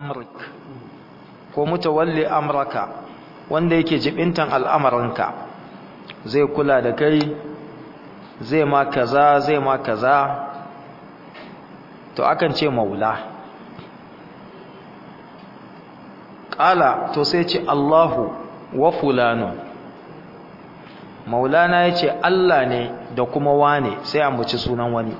amrik ko mutawalli amraka wanda yake jibintan al'amarinka zai kula da kai zai ma kaza zai ma kaza to akan ce maula ƙala to sai ce Allahu wa fulano maulana ya ce Allah ne da kuma wane sai ambaci sunan wani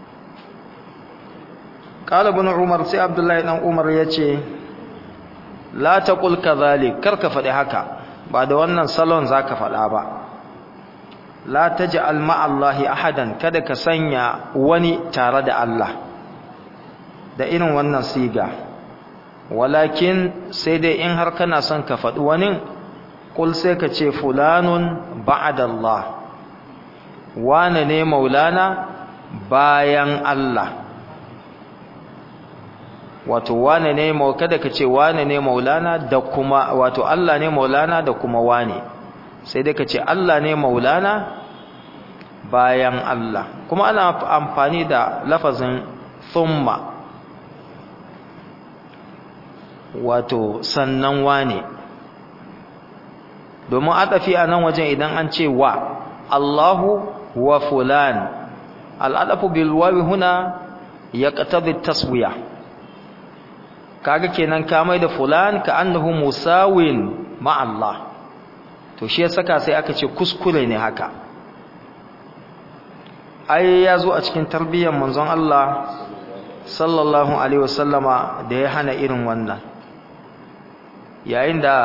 ƙala bin umar sai abdullahi ɗan umar ya ce la ta ƙulka zalik karka faɗi haka ba da wannan salon za ka faɗa ba la ta ji alma'allahi ahadan kada ka sanya wani tare da Allah da irin wannan siga walakin sai dai in har kana son ka faɗi wani kul sai ka ce fulanun ba'adallah wane ne maulana bayan Allah wato wane ne kada ka ce wane ne maulana da kuma wato Allah ne maulana da kuma wane sai dai ka ce Allah ne maulana bayan Allah kuma ana amfani da lafazin thumma wato sannan wane domin adafi a nan wajen idan an ce wa Allahu wa fulan al'adafu bil wawi huna yaqtadi taswiya kaga kenan ka mai da fulan ka annahu musawin ma Allah to shi ya saka sai aka ce kuskure ne haka ai ya zo a cikin tarbiyyar manzon Allah sallallahu alaihi wasallama da ya hana irin wannan yayin da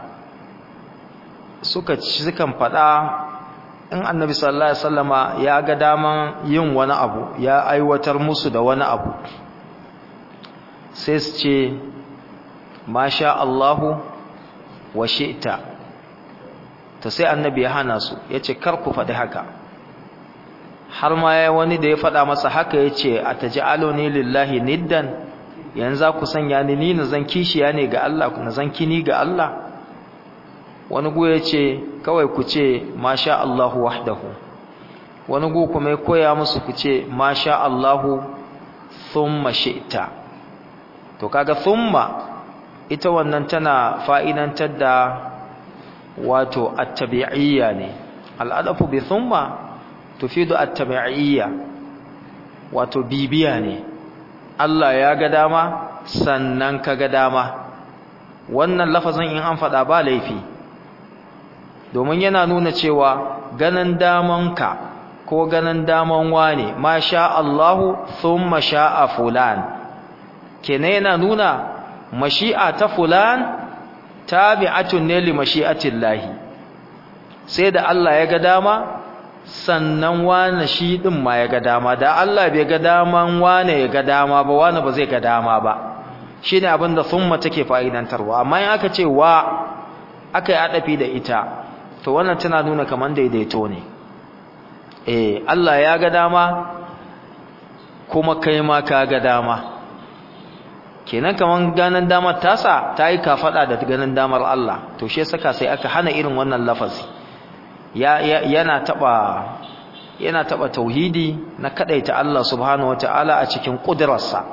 suka ci sukan faɗa in annabi sallallahu alaihi wasallama ya ga daman yin wani abu ya aiwatar musu da wani abu sai su ce masha Allahu wa shi'ta to sai annabi ya hana su yace kar ku faɗi haka har ma ya wani da ya faɗa masa haka yace ataj'aluni lillahi niddan yanzu ku sanya ni ni na zan kishiya ne ga Allah na zan kini ga Allah wani gu yace kawai ku ce masha Allahu wahdahu wani gu kuma ya koya musu ku ce masha Allahu thumma shi'ta to kaga thumma ita wannan tana fa'idantar da wato at-tabi'iyya ne al'adafu bi thumma tufidu at-tabi'iyya wato bibiya ne Allah ya ga dama sannan ka ga dama wannan lafazin in an faɗa ba laifi domin yana nuna cewa ganin damanka ko ganin daman wane ma sha Allahu thumma sha'a fulan kenan yana nuna mashi'a ta fulan tabi'atun ne li mashi'atillahi sai da Allah ya ga dama sannan wane shi din ma ya ga dama da Allah bai ga daman wane ya ga dama ba wane ba zai ga dama ba shine abin da thumma take fa'idantarwa amma in aka ce wa aka yi adafi da ita to wannan tana nuna kaman daidaito ne eh Allah ya ga dama kuma kai ma ka ga dama kenan kaman ganin damar tasa ta yi kafada da ganin damar Allah to shi saka sai aka hana irin wannan lafazi ya, yana taba yana taba tauhidi na kadaita Allah subhanahu wataala a cikin kudrarsa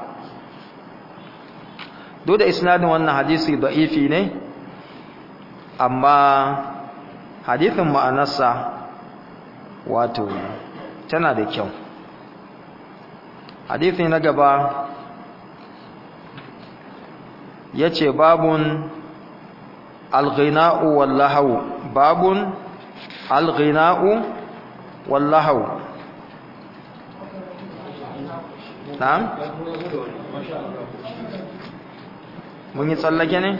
duk da isnadin wannan hadisi da'ifi ne amma hadisin ma'anarsa wato tana da kyau hadisi na gaba yace babun al-ghina'u wal-lahu babun al-ghina'u wal-lahu na'am mun yi tsallake ne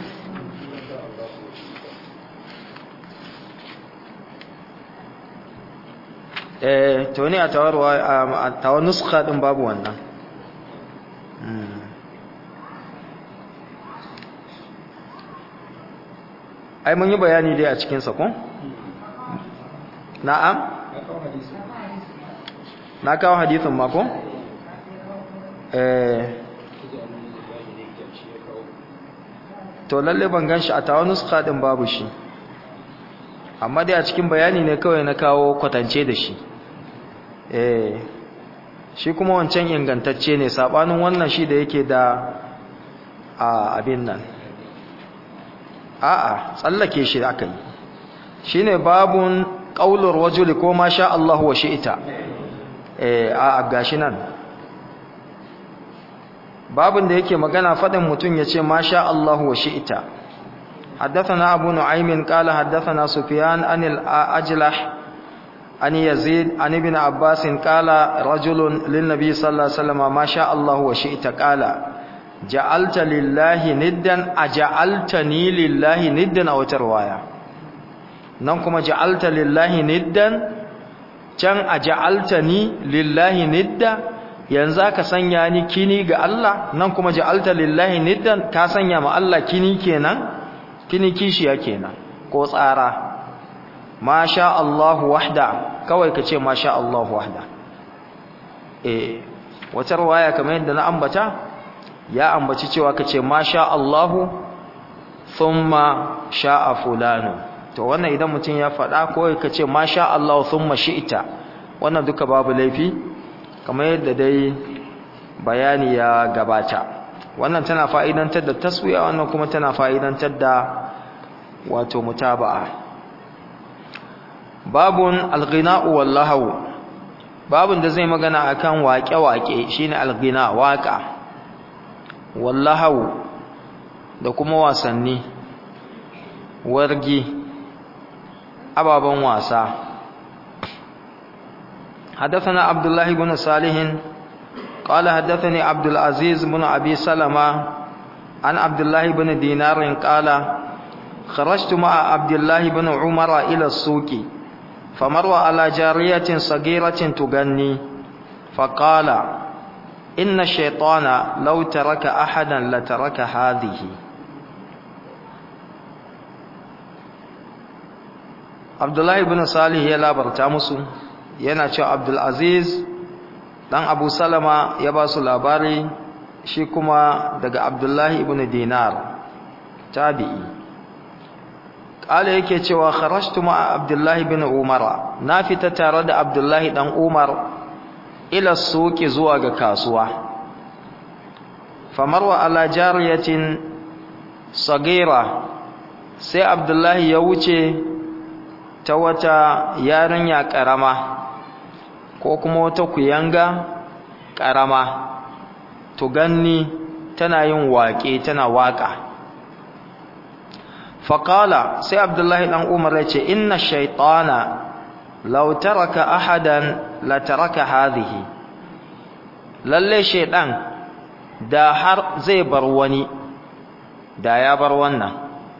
eh to ne a tawarwa a tawar nuskha din babu wannan ai mun yi bayani dai a cikinsa ko? na'am? na kawo hadisin mako? eh to lalle ban gan shi a tawa nuska din babu shi amma dai a cikin bayani ne kawai na kawo kwatance da shi eh shi kuma wancan ingantacce ne sabanin wannan shi da yake da a abin nan a'a tsallake shi aka yi shine babun qaulur rajuli ko ma sha Allah wa shi'ita eh a gashi nan babun da yake magana fadin mutun yace ma sha Allah wa shi'ita حدثنا أبو نعيم قال حدثنا سفيان عن الأجلح عن يزيد عن ابن عباس قال رجل للنبي صلى الله عليه وسلم ما شاء الله وشئت قال جعلت لله ندا أجعلتني لله ندا أو ترواية ننكم جعلت لله ندا can aja'altani lillahi nidda yanzu ka sanya ni kini ga Allah nan kuma ja'alta lillahi niddan ka sanya ma Allah kini kenan kini kishiya kenan ko tsara masha Allahu wahda kawai kace masha Allahu wahda eh wata riwaya kamar yadda na ambata ya ambaci cewa kace masha Allahu thumma sha'a fulanu to wannan idan mutum ya faɗa kawai kace masha Allahu thumma shi'ta wannan duka babu laifi kamar yadda dai bayani ya gabata wannan tana fa'idantar da taswiya wannan kuma tana fa'idantar da wato mutaba'a babun alghina'u wallahu babun da zai magana akan waƙe-waƙe shine alghina waƙa wallahu da kuma wasanni wargi ababen wasa حدثنا عبد الله بن صالح قال حدثني عبد العزيز بن أبي سلمة عن عبد الله بن دينار قال خرجت مع عبد الله بن عمر إلى السوق فمر على جارية صغيرة تغني فقال إن الشيطان لو ترك أحدا لترك هذه عبد الله بن صالح يلا برتامسو yana cewa Abdulaziz dan Abu Salama ya ba su labari shi kuma daga Abdullahi ibn Dinar tabi'i kala yake cewa kharajtu ma Abdullahi ibn Umar na fita tare da Abdullahi dan Umar ila suki zuwa ga kasuwa famarwa ala jariyatin sagira sai Abdullahi ya wuce ta wata yarinya karama ko kuma wata kuyanga ƙarama to ganni tana yin waƙe tana waƙa faƙala sai abdullahi ɗan umar ya ce inna shaitana law taraka ahadan la taraka hadhihi lalle shaiɗan da har zai bar wani da ya bar wannan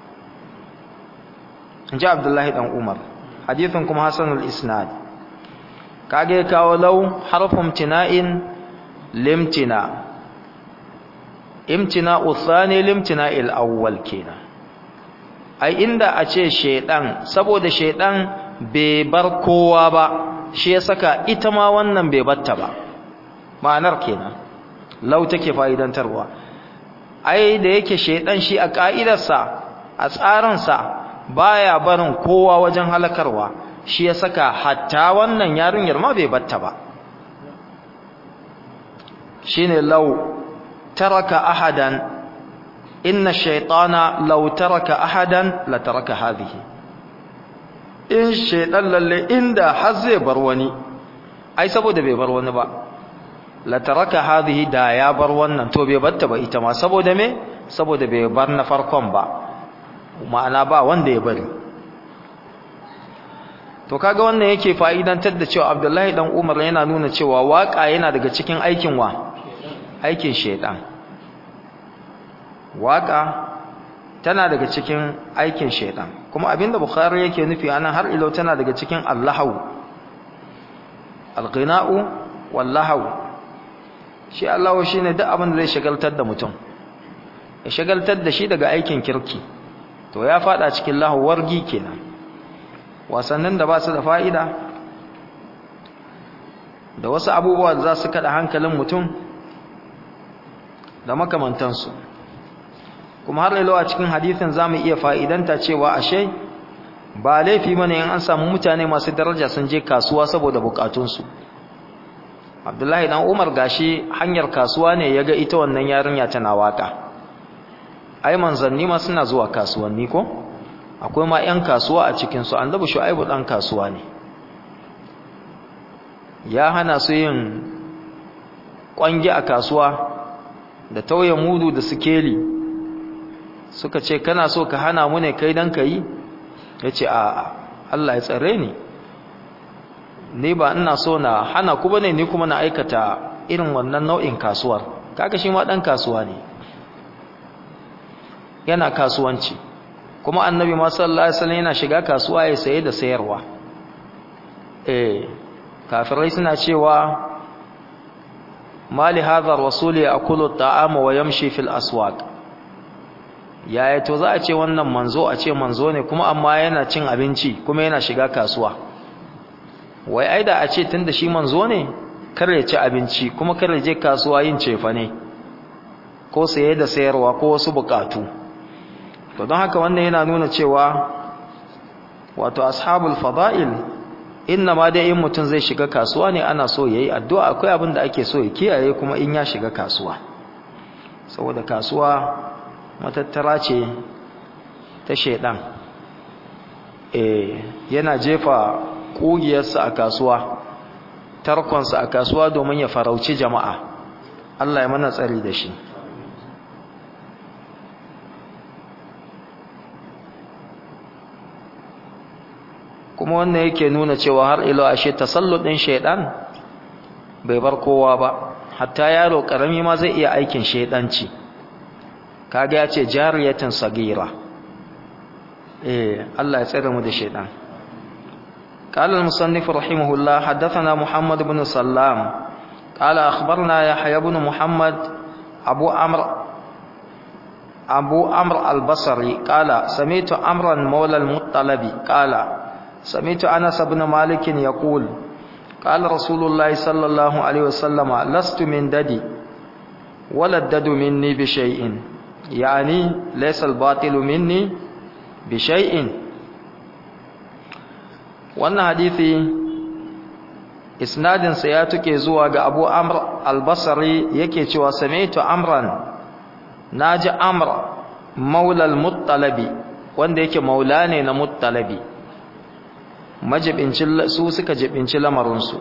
ji abdullahi ɗan umar hadithin kuma hasanul isnad kage kawo lau harfin tina'in limtina imtina uthani limtina al-awwal kenan ai inda a ce shedan saboda shedan bai bar kowa ba shi ya saka ita ma wannan bai batta ba ma'anar kenan lau take fa'idantarwa ai da yake shedan shi a ka'idarsa a tsarinsa baya barin kowa wajen halakarwa shi ya saka hatta wannan yarinyar ma bai batta ba shine law taraka ahadan inna shaytana law taraka ahadan la taraka hadhihi in shaytan lalle inda har zai bar wani ai saboda bai bar wani ba la taraka hadhihi da ya bar wannan to bai batta ba ita ma saboda me saboda bai bar na farkon ba ma'ana ba wanda ya bari to kaga wannan yake fa'idantar da cewa Abdullahi dan Umar yana nuna cewa waka yana daga cikin aikin wa aikin shedan waka tana daga cikin aikin shedan kuma abinda Bukhari yake nufi anan har ilo tana daga cikin Allahu al-ghina'u wal-lahu shi Allahu shine duk abin da zai shagaltar da mutum ya shagaltar da shi daga aikin kirki to ya fada cikin lahu wargi kenan wasannin da ba su da fa'ida da wasu abubuwa da za su kada hankalin mutum da makamantansu kuma har lailawa cikin hadithin za mu iya fa'idanta cewa ashe ba laifi mana yin an samu mutane masu daraja sun je kasuwa saboda bukatunsu abdullahi dan umar gashi hanyar kasuwa ne ya ga ita wannan yarinya tana waka ai manzanni ma suna zuwa kasuwanni ko akwai ma 'yan kasuwa a cikinsu annabi shu'aibu ɗan kasuwa ne ya hana su yin ƙwangi a kasuwa da tauye mudu da sikeli suka ce kana so ka hana mu ne kai don ka yi ya ce a Allah ya tsare ni ni ba ina so na hana ku bane ni kuma na aikata irin wannan nau'in kasuwar kaga shi ma ɗan kasuwa ne yana kasuwanci kuma annabi ma sallallahu alaihi wasallam yana shiga kasuwa ya saye da sayarwa eh kafirai suna cewa mali hadha rasul ya'kulu at-ta'ama wa yamshi fil aswaq yaya to za a ce wannan manzo a ce manzo ne kuma amma yana cin abinci kuma yana shiga kasuwa wai ai da a ce tunda shi manzo ne kar ya ci abinci kuma kar ya je kasuwa yin cefa ne ko saye da sayarwa ko wasu bukatu to don haka wannan yana nuna cewa wato ashabul fada'il inna ma dai in mutum zai shiga kasuwa ne ana so yayi addu'a akwai abin da ake so ya kiyaye kuma in ya shiga kasuwa saboda kasuwa matattara ce ta shedan eh yana jefa kugiyarsa a kasuwa tarkonsa a kasuwa domin ya farauci jama'a Allah ya mana tsari da shi kuma wannan yake nuna cewa har ilo ashe tasalludin shaidan bai bar kowa ba hatta yaro karami ma zai iya aikin shaidanci kaga ya ce jariyatin sagira eh Allah ya tsare mu da shaidan قال المصنف رحمه الله حدثنا محمد بن سلام قال أخبرنا يحيى بن محمد أبو عمرو أبو عمرو البصري قال سمعت عمرا مولى المطلب قال سمعت أنس بن مالك يقول قال رسول الله صلى الله عليه وسلم لست من ددي ولا الدد مني بشيء يعني ليس الباطل مني بشيء wannan hadithi isnadinsa ya tuke zuwa ga abu amr albasari yake cewa sami'tu amran naji amr maulal muttalabi wanda yake maula ne na muttalabi majibincin su suka jibinci lamarinsu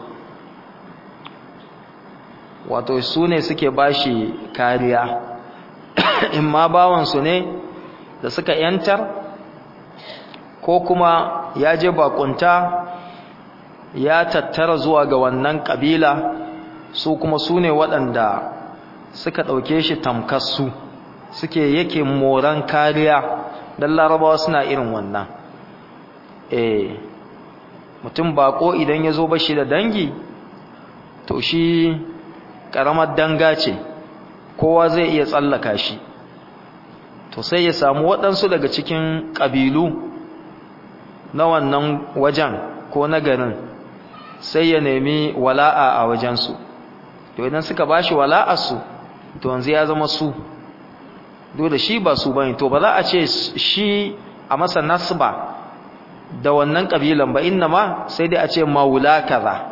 wato su ne suke bashi kariya in ma bawansu ne da suka yantar ko kuma ya je bakunta ya tattara zuwa ga wannan kabila su kuma su ne waɗanda suka ɗauke shi tamkassu suke yake moran kariya don larabawa suna irin wannan eh mutum bako idan ya zo bashi da dangi to shi ƙaramar danga ce kowa zai iya tsallaka shi to sai ya samu waɗansu daga cikin ƙabilu na wannan wajen ko na garin sai ya nemi wala'a a wajensu to idan suka ba shi wala'arsu to yanzu ya zama su dole shi ba su bane to ba za a ce shi a masa nasba da wannan kabilan ba inna ma sai dai a ce maula kaza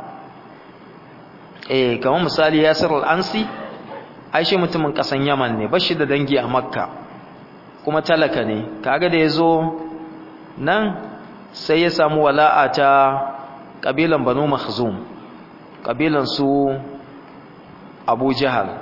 eh kamar misali Yasir al-Ansi ai shi mutumin kasan Yaman ne bashi da dangi a Makka kuma talaka ne kaga da yazo nan sai ya samu wala'a ta kabilan Banu Makhzum kabilan su Abu Jahal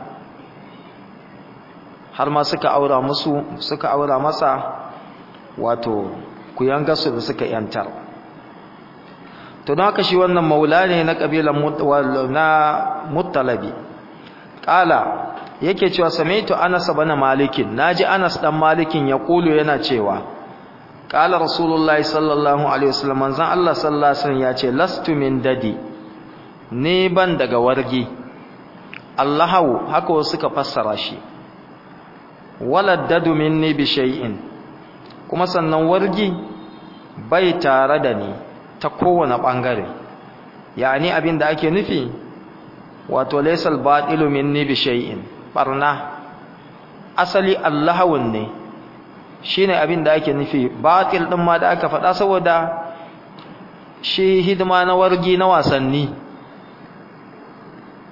har ma suka aura musu suka aura masa wato kuyangarsu da suka yantar to don haka shi wannan maula ne na kabilan na muttalabi kala yake cewa samaitu anas ibn malikin naji anas dan malikin ya kulu yana cewa kala rasulullahi sallallahu alaihi wasallam manzon Allah sallallahu alaihi wasallam ya ce lastu min dadi ni ban daga wargi Allahu haka wasu suka fassara shi wala dadu minni bi shay'in kuma sannan wargi bai tare da ni ta kowane bangare yani abin da ake nufi wato laysal batilu minni bi shay'in barna asali allahawun ne shine abin da ake nufi batil din ma da aka faɗa saboda shi hidima na wargi na wasanni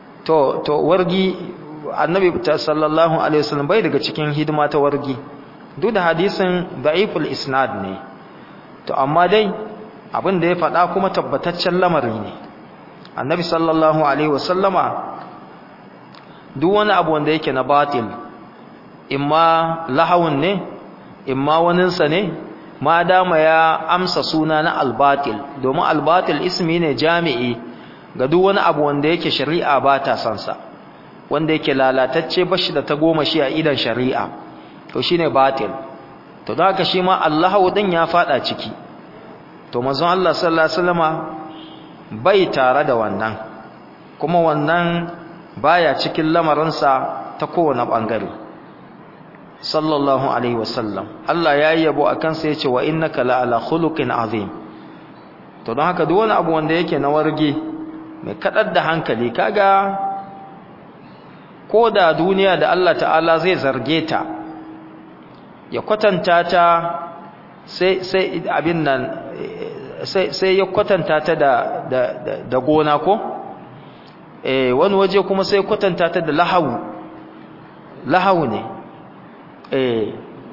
to to wargi annabi sallallahu alaihi wasallam bai daga cikin hidima ta wargi duk da hadisin da'iful isnad ne to amma dai abin da ya faɗa kuma tabbataccen lamari ne annabi sallallahu alaihi wasallama duk wani abu wanda yake na batil imma lahawun ne imma waninsa ne ma dama ya amsa suna na albatil domin albatil ismi ne jami'i ga duk wani abu wanda yake shari'a ba ta sansa wanda yake lalatacce bashi da ta goma shi a idan shari'a to shine batil to da haka shi ma Allahu din ya fada ciki to manzon Allah sallallahu alaihi wasallama bai tare da wannan kuma wannan baya cikin lamarinsa ta kowane bangare sallallahu alaihi wasallam Allah ya yabo akan sa yace wa innaka la ala khuluqin azim to don haka duk wani abu wanda yake na warge mai kadar da hankali kaga ko da duniya da Allah ta'ala zai zarge ta ya kwatanta ta sai sai abin nan sai sai ya kwatanta ta da da da gona ko eh wani waje kuma sai kwatanta ta da lahawu lahawu ne eh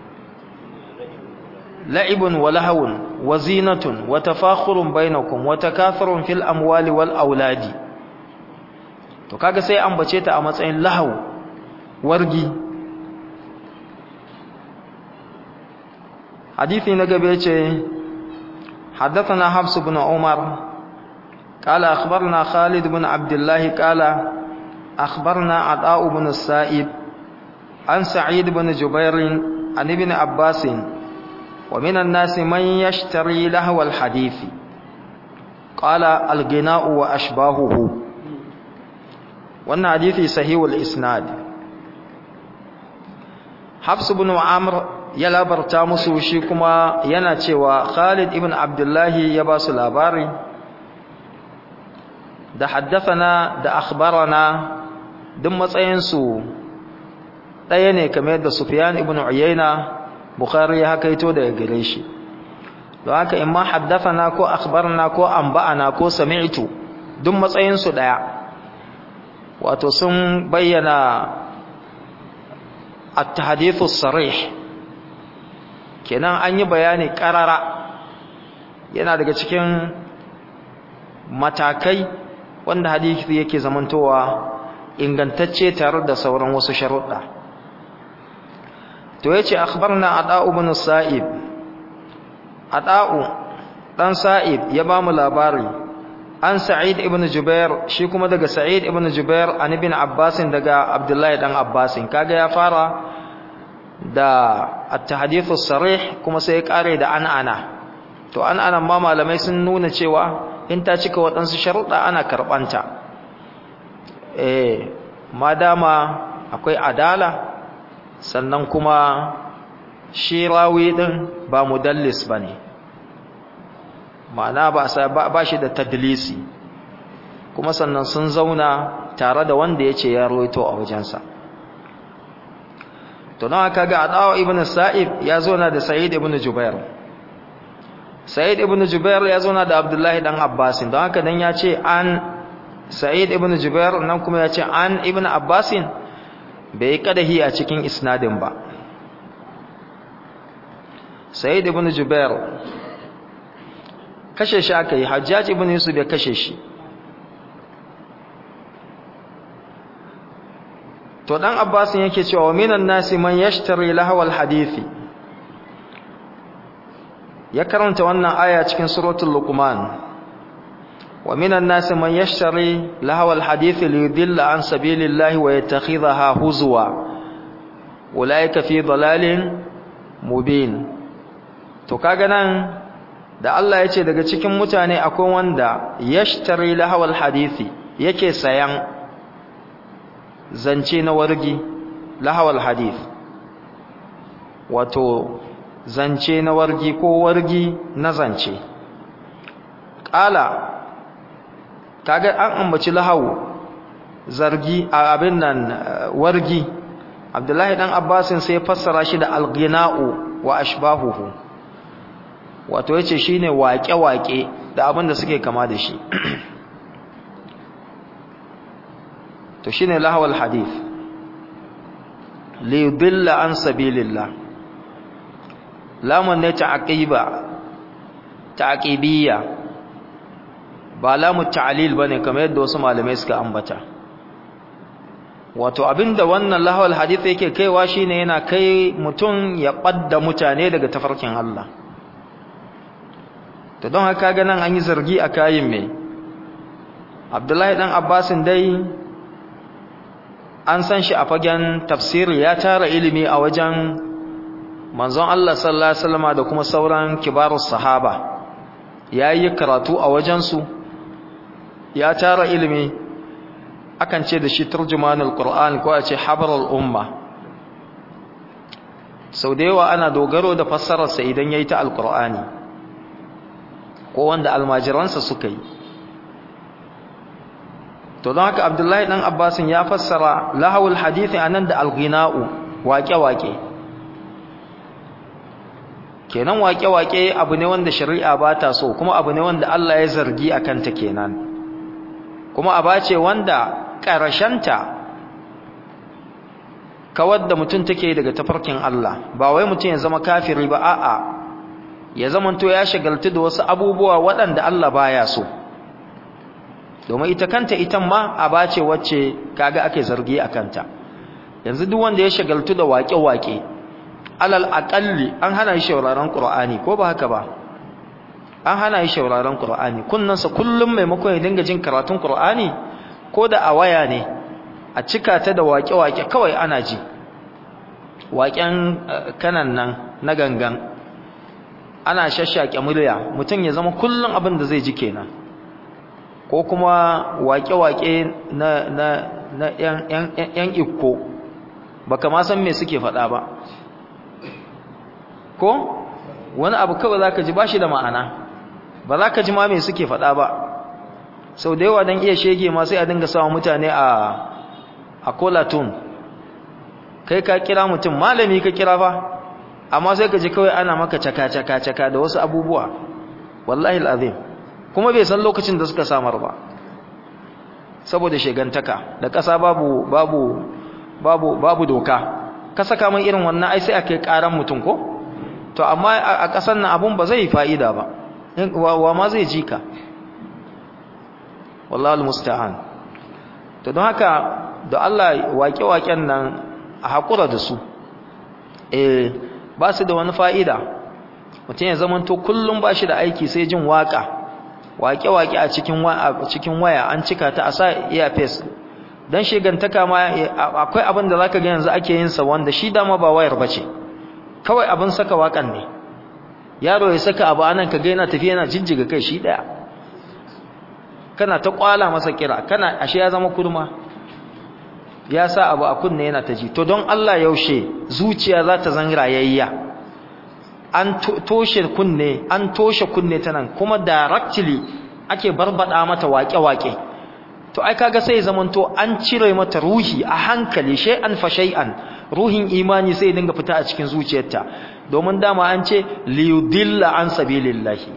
la'ibun wa lahawun wa zinatun wa tafakhurun bainakum wa takathurun fil amwali wal auladi to kaga sai ambace ta a matsayin lahawu wargi hadisi na gabe ce حدثنا حفص بن عمر قال أخبرنا خالد بن عبد الله قال أخبرنا عطاء بن السائب عن سعيد بن جبير عن ابن عباس ومن الناس من يشتري لهو الحديث قال الغناء وأشباهه وأن حديث صحيح الإسناد حفص بن عمرو ya labarta musu shi kuma yana cewa Khalid ibn Abdullahi ya ba su labari da haddathana da akhbarana duk matsayinsu ɗaya ne kamar yadda Sufyan ibn Uyayna Bukhari ya hakaito daga gare shi don haka in ma haddathana ko akhbarana ko anba'ana ko sami'tu duk matsayinsu ɗaya wato sun bayyana at-tahdithu sarih kenan an yi bayani karara yana daga cikin matakai wanda hadisi yake zamantowa ingantacce tare da sauran wasu sharuɗa to yace akhbarna ada'u ibn sa'ib ada'u dan sa'ib ya ba mu labari an sa'id ibn jubair shi kuma daga sa'id ibn jubair an ibn abbas daga abdullahi dan abbas kaga ya fara da at-tahdithu sarih kuma sai ya kare da an'ana to an'ana ma malamai sun nuna cewa in ta cika waɗansu sharuɗa ana karɓanta eh madama akwai adala sannan kuma shi rawi din ba mudallis bane ma'ana ba ba shi da tadlisi kuma sannan sun zauna tare da wanda yace ya rawaito a wajensa to nawa kaga adawa ibn sa'ib ya zo na da sa'id ibn jubair sa'id ibn jubair ya zo na da abdullahi dan abbas don haka dan ya ce an sa'id ibn jubair nan kuma ya ce an ibn abbas bai kadahi a cikin isnadin ba sa'id ibn jubair kashe shi aka yi hajjaj ibn yusuf ya kashe shi to dan abbasin yake cewa wa minan nasi man yashtari lahawal hadisi ya karanta wannan aya cikin suratul luqman wa minan nasi man yashtari lahawal hadisi liyudilla an sabilillahi wa yattakhidhaha huzwa ulaika fi dalalin mubin to kaga nan da Allah ya ce daga cikin mutane akwai wanda yashtari lahawal hadisi yake sayan zance na wargi lahawal hadith wato zance na wargi ko wargi na zance ƙala kaga an ambaci lahawu zargi a abin nan wargi abdullahi dan abbasin sai fassara shi da alghina'u wa ashbahuhu wato yace shine waƙe-waƙe da abin da suke kama da shi to shine lahawal hadith li yudilla an sabilillah lamun ne ta'aqiba ta'aqibiyya ba lamu ta'lil bane kamar yadda wasu malamai suka ambata wato abinda wannan lahawal hadith yake kaiwa shine yana kai mutum ya badda mutane daga tafarkin Allah to don haka ga nan an yi zargi a kayin me Abdullahi dan Abbasin dai an san shi a fagen tafsiri ya tara ilimi a wajen manzon Allah sallallahu alaihi wasallam da kuma sauran kibarus sahaba yayi karatu a wajensu ya tara ilimi akan ce da shi turjumanul qur'an ko a ce habarul umma sau da yawa ana dogaro da fassararsa idan yayi ta alqur'ani ko wanda almajiransa suka yi to don haka abdullahi dan abbasin ya fassara lahawul hadithi anan da alghina'u waƙe-waƙe kenan waƙe-waƙe abu ne wanda shari'a ba ta so kuma abu ne wanda Allah ya zargi a kanta kenan kuma aba ce wanda ƙarashenta kawar da mutum take daga tafarkin Allah ba wai mutum ya zama kafiri ba a'a ya zamanto ya shagaltu da wasu abubuwa waɗanda Allah baya so domin ita kanta ita ma aba ce wacce kaga ake zargi a kanta yanzu duk wanda ya shagaltu da waƙe-waƙe alal aqalli an hana shi shauraron qur'ani ko ba haka ba an hana shi shauraron qur'ani kunnansa kullum maimakon ya dinga jin karatun qur'ani ko da a waya ne a cika ta da waƙe-waƙe kawai ana ji waƙen kanan nan na gangan ana shashshake murya mutum ya zama kullum abin da zai ji kenan ko kuma waƙe-waƙe na na na yan yan ikko baka ma san me suke faɗa ba ko wani abu kawai zaka ji bashi da ma'ana ba za ka ji ma me suke faɗa ba sau da yawa don iya shege ma sai a dinga sawa mutane a a kolatun kai ka kira mutum malami ka kira fa amma sai ka ji kawai ana maka caka caka caka da wasu abubuwa wallahi alazim kuma bai san lokacin da suka samar ba saboda shegantaka da ƙasa babu babu babu babu doka ka saka mai irin wannan ai sai a kai ƙaran mutum ko to amma a ƙasar nan abun ba zai fa'ida ba wa ma zai ji ka wallahi almusta'an to don haka da Allah waƙe-waƙen nan a haƙura da su eh ba su da wani fa'ida mutum ya zama to kullum ba shi da aiki sai jin waƙa waƙe-waƙe a cikin waya an cika ta a sa earpiece don shigantaka ma akwai abin da za ka ga yanzu ake yin sa wanda shi dama ba wayar ba ce kawai abin saka waƙan ne yaro ya saka abu anan ka ga yana tafiya yana jijjiga kai shi ɗaya kana ta kwala masa kira kana ashe ya zama kurma ya sa abu a kunne yana ta ji to don Allah yaushe zuciya za ta zan rayayya an toshe kunne an toshe kunne ta nan kuma directly ake barbada mata waƙe-waƙe to ai kaga sai zaman to an cire mata ruhi a hankali shay'an fa shay'an ruhin imani sai dinga fita a cikin zuciyarta domin dama an ce liyudilla an sabilillahi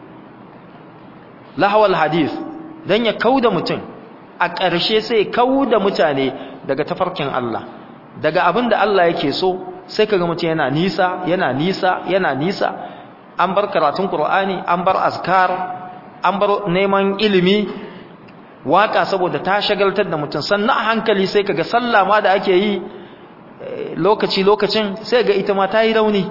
lahawal hadith dan ya kauda mutum a ƙarshe sai kauda mutane daga tafarkin Allah daga abin da Allah yake so sai kaga mutum yana nisa yana nisa yana nisa an bar karatun Qur'ani an bar azkar an bar neman ilimi waka saboda ta shagaltar da mutum sannan a hankali sai kaga sallah ma da ake yi lokaci lokacin sai ga ita ma ta yi rauni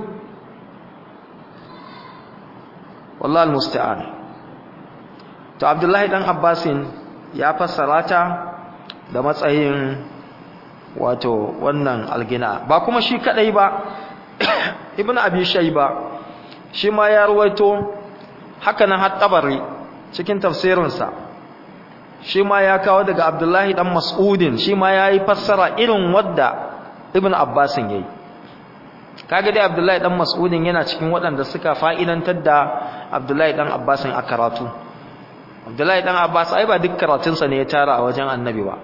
wallahi almusta'an to Abdullahi dan Abbasin ya fassara ta da matsayin wato wannan algina ba kuma shi kadai ba ibnu abi shayba shi ma ya ruwaito haka nan hat-tabari cikin tafsirinsa shi ma ya kawo daga abdullahi dan mas'udin shi ma yayi fassara irin wadda ibnu abbasin yayi kaga dai abdullahi dan mas'udin yana cikin waɗanda suka fa'idantar da abdullahi dan abbasin a karatu abdullahi dan abbas ai ba duk karatunsa ne ya tara a wajen annabi ba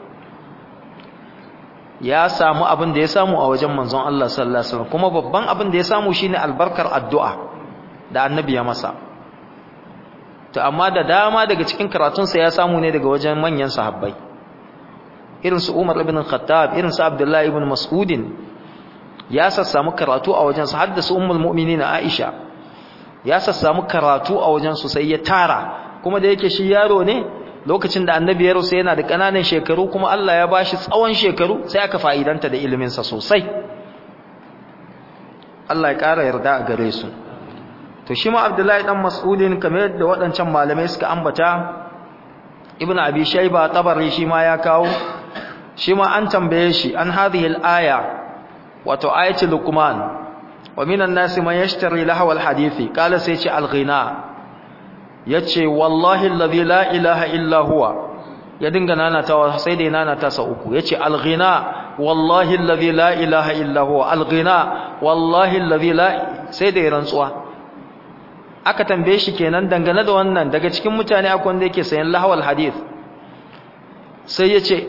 ya samu abin da ya samu a wajen manzon Allah sallallahu alaihi wasallam kuma babban abin da ya samu shine albarkar addu'a da annabi ya masa to amma da dama daga cikin karatunsa ya samu ne daga wajen manyan sahabbai irin su Umar ibn Khattab irin su Abdullah ibn Mas'udin ya sassamu karatu a wajen su haddasa ummul mu'minin Aisha ya sassamu karatu a wajen su sai ya tara kuma da yake shi yaro ne lokacin da annabi ya rusa yana da kananan shekaru kuma Allah ya bashi tsawon shekaru sai aka fa'idanta da ilimin sa sosai Allah ya ƙara yarda a gare su to shi ma Abdullahi dan Mas'udin kamar yadda waɗancan malamai suka ambata Ibn Abi Shayba Tabari shi ma ya kawo shi ma an tambaye shi an hadhihi al-aya wato ayatul Luqman wa minan nasi man yashtari lahwa al-hadithi qala sai ce al-ghina yace wallahi alladhi la ilaha illa huwa ya dinga nanatawa sai dai nanata sa uku yace al-ghina wallahi alladhi la ilaha illa huwa al-ghina wallahi alladhi la sai dai rantsuwa aka tambaye shi kenan dangane da wannan daga cikin mutane akwai wanda yake sayan lahawal hadith sai yace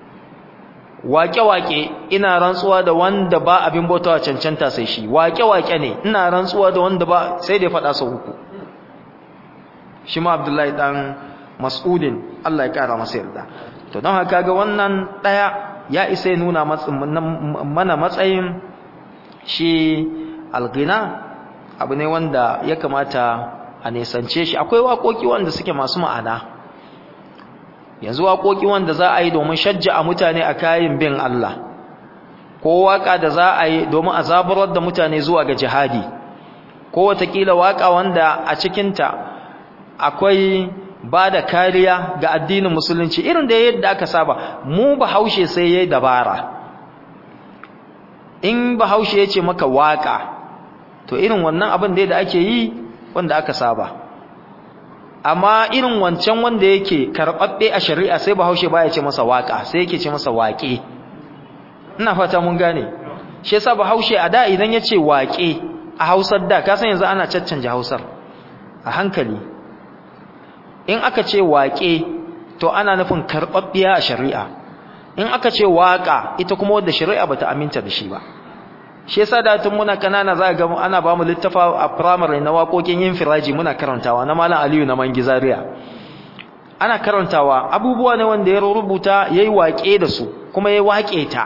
waƙe-waƙe ina rantsuwa da wanda ba abin bautawa cancanta sai shi waƙe-waƙe ne ina rantsuwa da wanda ba sai da ya faɗa sau uku shi ma abdullahi ɗan mas'udin Allah ya ƙara masa yarda to don haka ga wannan ɗaya ya isa ya nuna mana matsayin shi algina abu ne wanda ya kamata a nesance shi akwai waƙoƙi wanda suke masu ma'ana yanzu waƙoƙi wanda za a yi domin shajja a mutane a kayan bin Allah ko waƙa da za a yi domin a zaburar da mutane zuwa ga jihadi ko watakila waƙa wanda a cikinta akwai ba da kariya ga addinin musulunci irin da yadda aka saba mu bahaushe sai ya yi dabara in bahaushe ya ce maka waƙa to irin wannan abin da ake yi wanda aka saba amma irin wancan wanda yake karɓaɓɓe a shari'a sai bahaushe baya ce masa waƙa sai yake ce masa waƙe ina fata mun gane shi yasa bahaushe a da idan ya ce waƙe a hausar da ka san yanzu ana caccanja hausar a hankali in aka ce waƙe to ana nufin karɓaɓɓiya a shari'a in aka ce waƙa ita kuma wadda shari'a bata aminta da shi ba shi yasa da tun muna kanana za ga ana ba mu littafa a primary na waƙoƙin yin firaji muna karantawa na malam Aliyu na Mangizariya ana karantawa abubuwa ne wanda ya rubuta yayi waƙe da su kuma yayi waƙe ta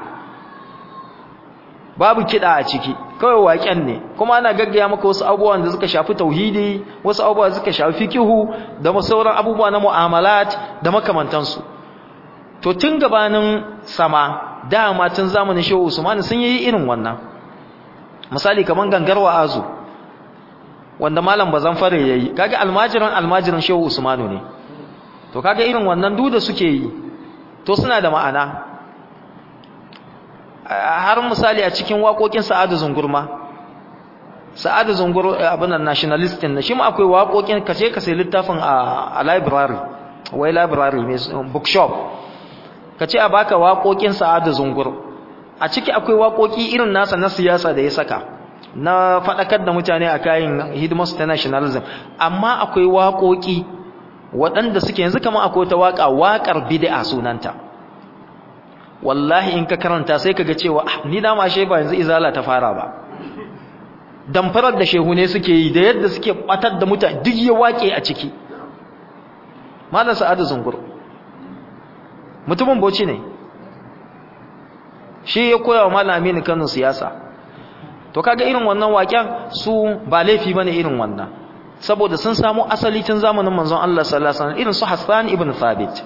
babu kiɗa a ciki kawai waƙen ne kuma ana gaggaya maka wasu abubuwan da suka shafi tauhidi wasu abubuwa da suka shafi fikihu da sauran abubuwa na mu'amalat da makamantansu to tun gabanin sama dama tun zamanin Shehu Usman sun yi irin wannan misali kaman gangarwa azu wanda malam bazan fare yayi kaga almajiran almajiran shehu usmanu ne to kaga irin wannan duda suke yi to suna da ma'ana har misali a cikin waƙoƙin sa'adu zungurma sa'adu zungur abin nan nationalist din shi ma akwai waƙoƙin kace ka sai littafin a library wai library mai bookshop kace a baka waƙoƙin sa'adu zungur a ciki akwai waƙoƙi irin nasa na siyasa da ya saka na faɗakar da mutane a kayan hidimarsu ta nationalism amma akwai waƙoƙi waɗanda suke yanzu kamar akwai ta waƙa waƙar bid'a sunanta wallahi in ka karanta sai ka ga cewa ni da ma ba yanzu izala ta fara ba damfarar da shehu ne suke yi da yadda suke batar da mutane duk ya waƙe a ciki malam sa'adu zungur mutumin boci ne shi ya koya wa malami ni Kano siyasa to kaga irin wannan waken su ba laifi bane irin wannan saboda sun samu asali tun zamanin manzon Allah sallallahu alaihi wasallam irin su Hassan ibn Thabit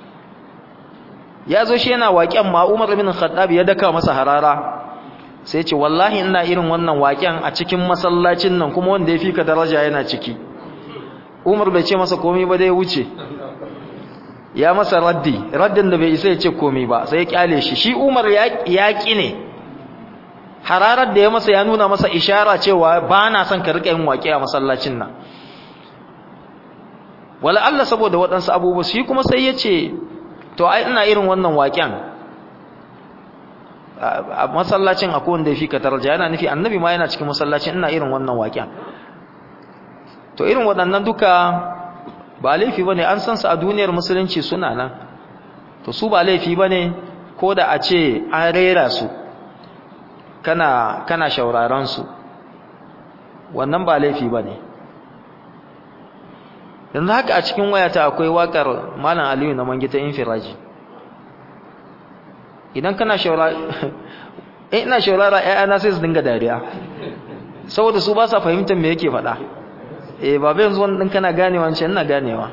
ya zo shi yana waken ma Umar ibn Khattab ya daka masa harara sai ce wallahi ina irin wannan waken a cikin masallacin nan kuma wanda ya fika daraja yana ciki Umar bai ce masa komai ba dai wuce ya masa raddi raddin da bai isa ya ce komai ba sai ya kyale shi shi Umar ya ki ne hararar da ya masa ya nuna masa ishara cewa ba na son ka rika yin waƙe a masallacin nan wala Allah saboda waɗansu abubuwa shi kuma sai ya ce to ai ina irin wannan waƙen a masallacin akwai wanda ya fi ka daraja yana nufi annabi ma yana cikin masallacin ina irin wannan waƙen to irin waɗannan duka ba laifi bane an san su a duniyar musulunci suna nan to su ba laifi bane ko da a ce an rera su kana kana shauraron su wannan ba laifi bane yanzu haka a cikin wayata akwai wakar malam Aliyu na mangita infiraji idan kana shaura in ina shaurara ƴaƴana sai su dinga dariya saboda su ba sa fahimtar me yake faɗa eh baba yanzu wannan kana ganewa wancan ina ganewa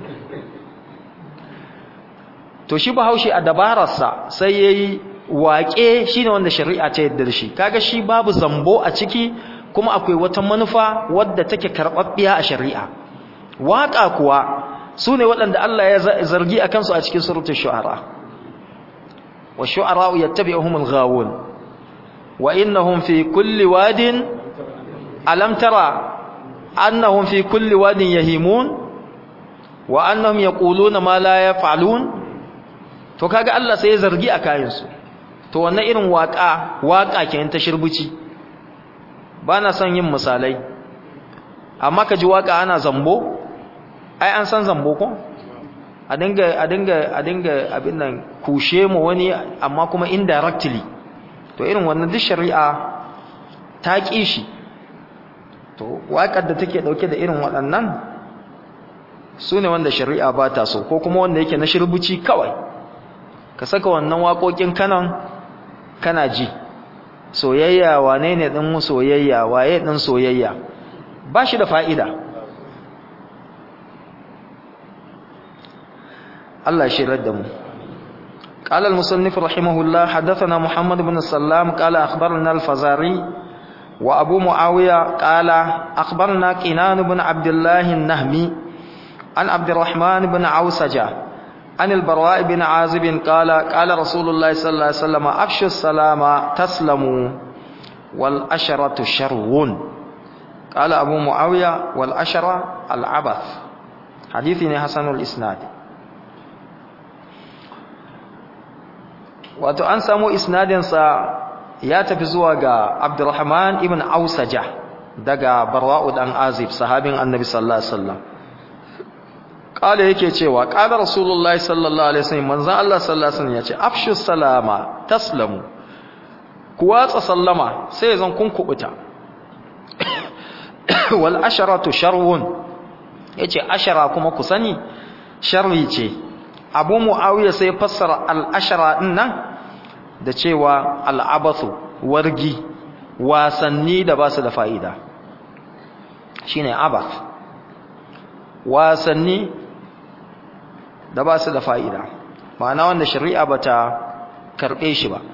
to shi bahaushe a dabararsa sai yayi waƙe shine wanda shari'a ta yadda da shi kaga shi babu zambo a ciki kuma akwai wata manufa wadda take karɓaɓɓiya a shari'a waƙa kuwa su ne waɗanda Allah ya zargi a kansu a cikin surutun shu'ara wa shu'ara yattabi'uhum al-ghawun wa innahum fi kulli wadin alam tara annahum fi kulli wadin yahimun wa annahum yaquluna ma la yaf'alun to kaga Allah sai ya zargi a kayansu to wannan irin waka waka kenan ta shirbuci bana son yin misalai amma kaji waka ana zambo ai an san zambo ko a dinga a dinga a dinga abin nan kushe mu wani amma kuma indirectly to irin wannan duk shari'a ta ki shi to wakar da take dauke da irin waɗannan su ne wanda shari'a ba ta so ko kuma wanda yake na shirbuci kawai ka saka wannan waƙoƙin kanan kana ji soyayya wane ne ɗin soyayya waye ɗin soyayya ba shi da fa'ida Allah shirar da mu قال المصنف رحمه الله حدثنا محمد بن السلام قال أخبرنا الفزاري وأبو معاوية قال أخبرنا كنان بن عبد الله النهمي عن عبد الرحمن بن عوسجة عن البراء بن عازب قال قال رسول الله صلى الله عليه وسلم أفشوا السلام تسلموا والأشرة شرون قال أبو معاوية والأشرة العبث حديثني حسن الإسناد wato an samu isnadinsa ya tafi zuwa ga Abdurrahman ibn Ausaja daga Barwa'u dan Azib sahabin Annabi sallallahu alaihi wasallam kala yake cewa kala Rasulullahi sallallahu alaihi wasallam manzon Allah sallallahu alaihi wasallam yace afshu salama taslamu ku watsa sallama sai zan kun kubuta wal asharatu sharrun yace ashara kuma ku sani sharri ce Abu Muawiya sai fassara al ashara din nan da cewa al'abathu wargi wasanni da ba su da fa'ida shi ne abath wasanni da ba su da fa'ida ma'ana wanda shari'a ba ta karɓe shi ba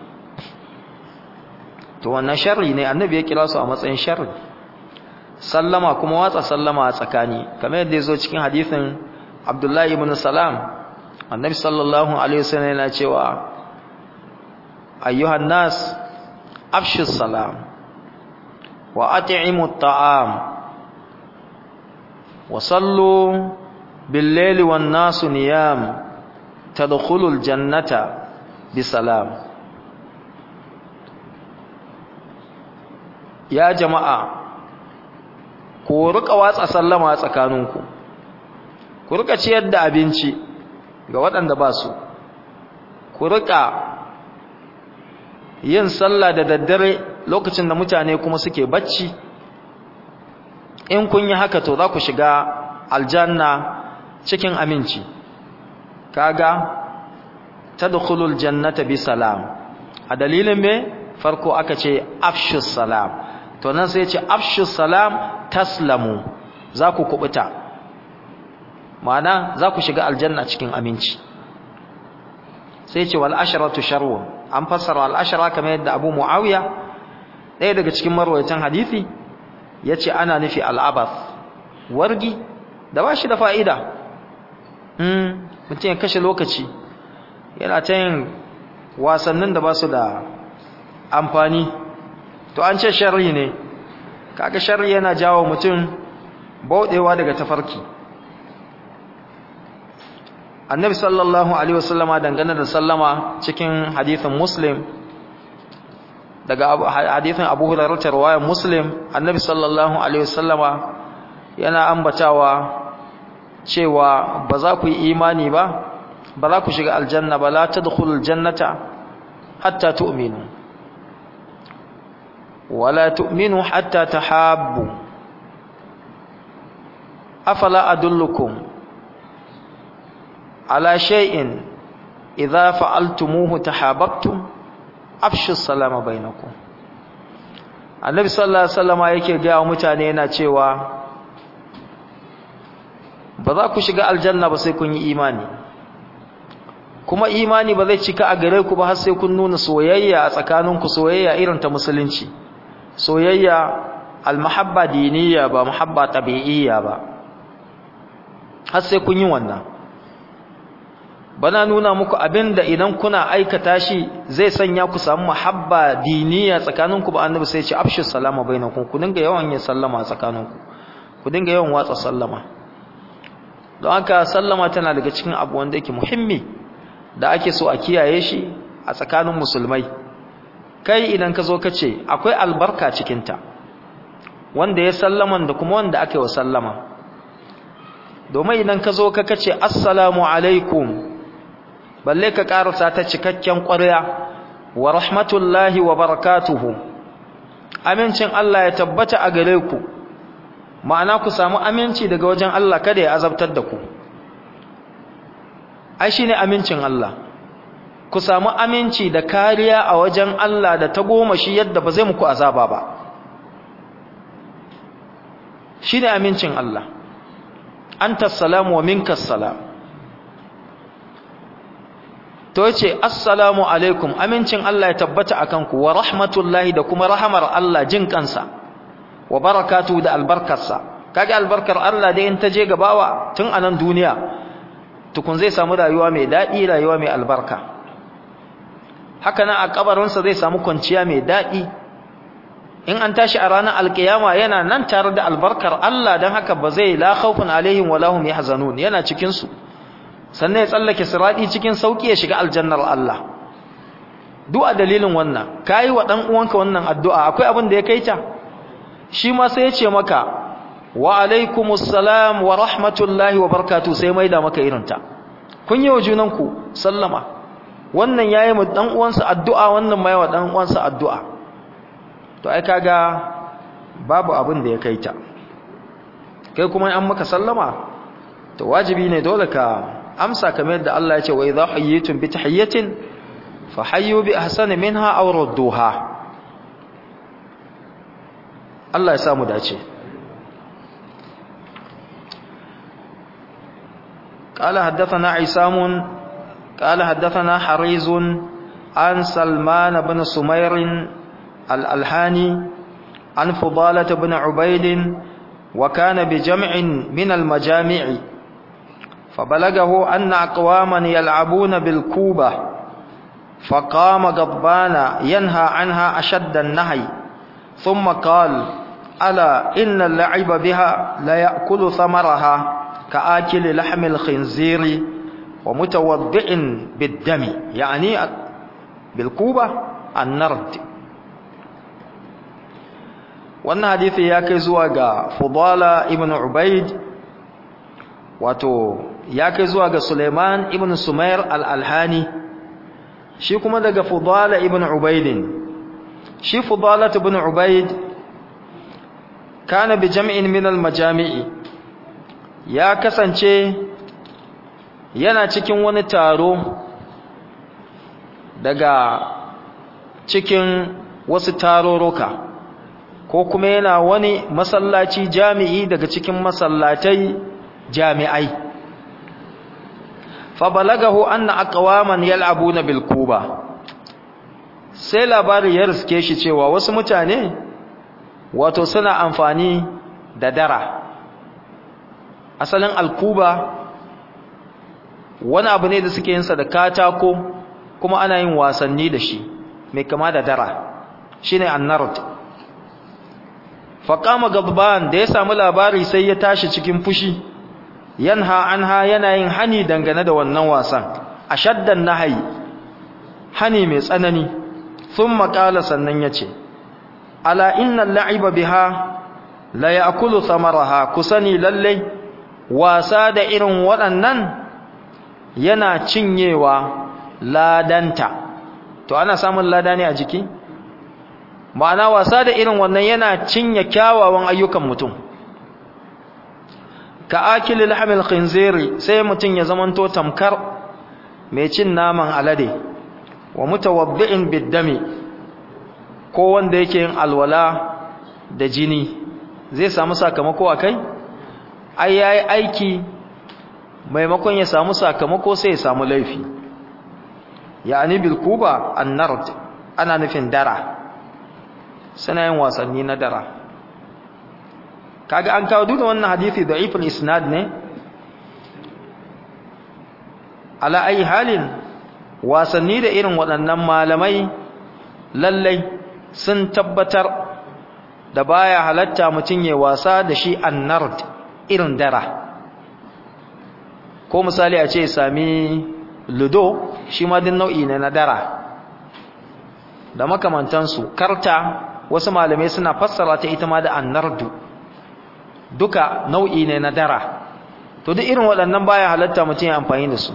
to wannan sharri ne annabi ya kira su a matsayin sharri sallama kuma watsa sallama a tsakani kamar yadda ya zo cikin hadithin abdullahi ibn salam annabi sallallahu alaihi wasallam yana cewa أيها الناس أفشوا السلام وأطعموا الطعام وصلوا بالليل والناس نيام تدخلوا الجنة بسلام يا جماعة ku rika watsa sallama tsakaninku ku rika ciyar da abinci ga waɗanda ba su ku rika yin sallah da daddare lokacin da mutane kuma suke bacci in kun yi haka to za ku shiga aljanna cikin aminci kaga tadkhulul jannata bi salam a dalilin me farko aka ce afshus salam to nan sai ce afshus salam taslamu za ku kubuta ma'ana za ku shiga aljanna cikin aminci sai ce wal asharatu sharrun an fassara al'ashara kamar yadda abu mu'awiya ɗaya daga cikin marwaitan hadithi ya ce ana nufi al'abas wargi da ba shi da fa'ida mutum ya kashe lokaci yana ta yin wasannin da ba su da amfani to an ce shari ne kaga shari yana jawo mutum bauɗewa daga tafarki annabi sallallahu alaihi wasallama dangane da sallama cikin hadithin muslim daga hadithin abu hurairah riwayar muslim annabi sallallahu alaihi wasallama yana ambatawa cewa ba za ku yi imani ba ba za ku shiga aljanna ba la tadkhulul jannata hatta tu'minu wala tu'minu hatta tahabbu afala adullukum على شيء إذا فعلتموه تحاببتم afshu salama bainakum annabi sallallahu alaihi wasallama yake ga mutane yana cewa ba za ku shiga aljanna ba sai kun yi imani kuma imani ba zai cika a gare ku ba har sai kun nuna soyayya a tsakaninku soyayya irin ta musulunci soyayya almahabba diniya ba muhabba tabi'iyya ba har sai kun yi wannan bana nuna muku abinda idan kuna aikata shi zai sanya ku samu muhabba diniya tsakaninku ba annabi sai ya ce afshu salama bainakum ku dinga yawan yin sallama tsakaninku ku dinga yawan watsa sallama don haka sallama tana daga cikin abu wanda yake muhimmi da ake so a kiyaye shi a tsakanin musulmai kai idan ka zo ka ce akwai albarka cikinta wanda ya sallaman da kuma wanda aka yi wa sallama domin idan ka zo ka kace assalamu alaikum balle ka karasa ta cikakken ƙwarya wa rahmatullahi wa barakatuhu amincin Allah ya tabbata a gare ku ma'ana ku samu aminci daga wajen Allah kada ya azabtar da ku ai shine amincin Allah ku samu aminci da kariya a wajen Allah da ta goma shi yadda ba zai muku azaba ba shine amincin Allah anta salamu wa minka salam to yace assalamu alaikum amincin Allah ya tabbata akan ku wa rahmatullahi da kuma rahamar Allah jin kansa wa barakatuhu da albarkarsa kage albarkar Allah da in ta je gabawa tun anan duniya tukun zai samu rayuwa mai dadi rayuwa mai albarka haka nan a kabarinsa zai samu kwanciya mai dadi in an tashi a ranar alkiyama yana nan tare da albarkar Allah dan haka ba zai la khawfun alaihim wala hum yahzanun yana cikin su sannan ya tsallake siradi cikin sauki ya shiga aljannar Allah duk a dalilin wannan kai wa dan uwanka wannan addu'a akwai abin da ya kaita shi ma sai ya ce maka wa alaikumus salam wa rahmatullahi wa barakatuh sai mai da maka irinta kun yi wa junanku sallama wannan yayi mu dan uwansa addu'a wannan mai wa dan uwansa addu'a to ai kaga babu abin da ya kaita kai kuma an maka sallama to wajibi ne dole ka amsa kamar yadda Allah ya ce wa idha hayyitum bi tahiyyatin fa hayyu bi ahsani minha aw rudduha Allah ya samu dace قال حدثنا عصام قال حدثنا حريز عن سلمان بن سمير الألحاني عن فضالة بن عبيد وكان بجمع من المجامع فبلغه أن أقواما يلعبون بالكوبة فقام غضبان ينهى عنها أشد النهي ثم قال ألا إن اللعب بها لا يأكل ثمرها كآكل لحم الخنزير ومتوضع بالدم يعني بالكوبة النرد wannan hadisi ya kai zuwa ga Fudala ibn Ubaid wato ya kai zuwa ga Suleiman ibn Sumair al-Alhani shi kuma daga Fudala ibn Ubaid shi Fudala ibn Ubaid kana bi jam'in min al-majami'i ya kasance yana cikin wani taro daga cikin wasu taroroka ko kuma yana wani masallaci jami'i daga cikin masallatai jami'ai fa balagahu anna aqwaman yal'abuna bil kuba sai labari ya riske shi cewa wasu mutane wato suna amfani da dara asalin alkuba wani abu ne da suke yinsa da katako kuma ana yin wasanni da shi mai kama da dara shine annard faqama gadban da ya samu labari sai ya tashi cikin fushi yanha anha yana yin hani dangane da wannan wasan ashaddan nahyi hani mai tsanani thumma qala sannan yace ala innal la'iba biha la ya'kulu thamaraha kusani lalle wasa da irin waɗannan yana cinyewa ladanta to ana samun lada ne a jiki ma'ana wasa da irin wannan yana cinye kyawawan ayyukan mutum ka akili lahmil khinziri sai mutum ya zamanto tamkar mai cin naman alade wa mutawaddi'in biddami ko wanda yake yin alwala da jini zai samu sakamako akai ai yayi aiki maimakon ya samu sakamako sai ya samu laifi yani bil kuba an-nard ana nufin dara suna yin wasanni na dara kaga an kawo duk wannan hadisi da'iful isnad ne ala ayi halin wasanni da irin waɗannan malamai lallai sun tabbatar da baya halatta mutum ya wasa da shi annard irin dara ko misali a ce sami ludo shi ma din nau'i ne na dara da makamantansu karta wasu malamai suna fassara ta ita ma da annardu duka nau'i ne na dara to duk irin waɗannan baya halatta mutum ya amfani da su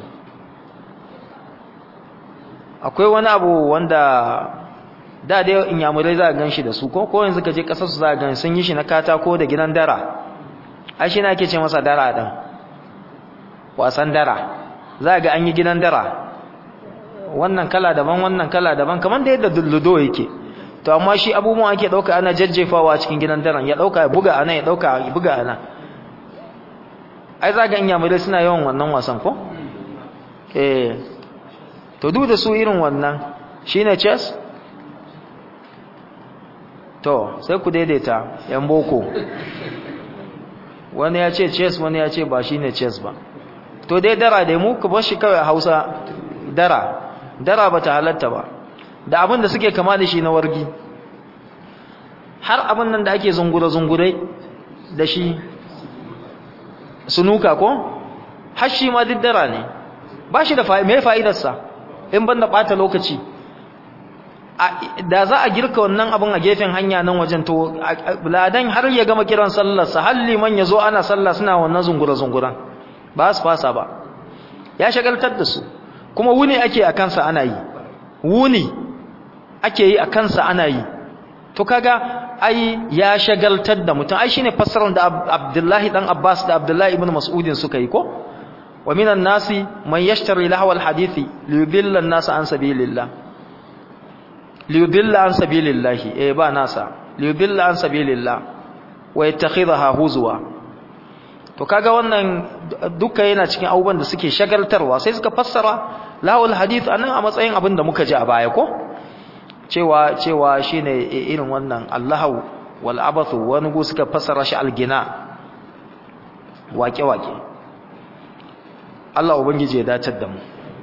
akwai wani abu wanda da dai inyamurai za a gan shi da su ko ko yanzu ka je ƙasar su za a gan sun yi shi na katako da gidan dara ai shi na ake ce masa dara ɗin wasan dara za a ga an yi gidan dara wannan kala daban wannan kala daban kamar da yadda dulludo yake to amma shi abubuwan ake ɗauka ana jajjefawa cikin gidan daren ya ɗauka ya buga ana ya ɗauka ya buga ana ai za ga inyamurai suna yawan wannan wasan ko eh to duk da su irin wannan shine chess to sai ku daidaita yan boko wani ya ce chess wani ya ce ba shine chess ba to dai dara dai mu ku bar shi kawai a Hausa dara dara bata halatta ba da abin da suke kama da shi na wargi har abin nan da ake zungure zungurai da shi sunuka ko har shi ma duk dara ne ba shi da me fa'idarsa in banda bata lokaci da za a girka wannan abin a gefen hanya nan wajen to ladan har ya gama kiran sallarsa har liman ya zo ana sallah suna wannan zungura-zunguran ba su fasa ba ya shagaltar da su kuma wuni ake a kansa ana yi wuni ake yi a kansa ana yi to kaga ai ya shagaltar da mutum ai shine fassarar da Abdullahi dan Abbas da Abdullahi ibn Mas'udin suka yi ko wa minan nasi man yashtari lahwal hadithi liyudilla an-nas an sabilillah liyudilla an sabilillah eh ba nasa liyudilla an sabilillah wa yattakhidha huzwa to kaga wannan duka yana cikin abubuwan da suke shagaltarwa sai suka fassara lahwal hadith anan a matsayin abin da muka ji a baya ko cewa cewa shine irin wannan Allahu wal abathu wani gu suka fassara shi algina wake wake Allah ubangiji ya dacar da mu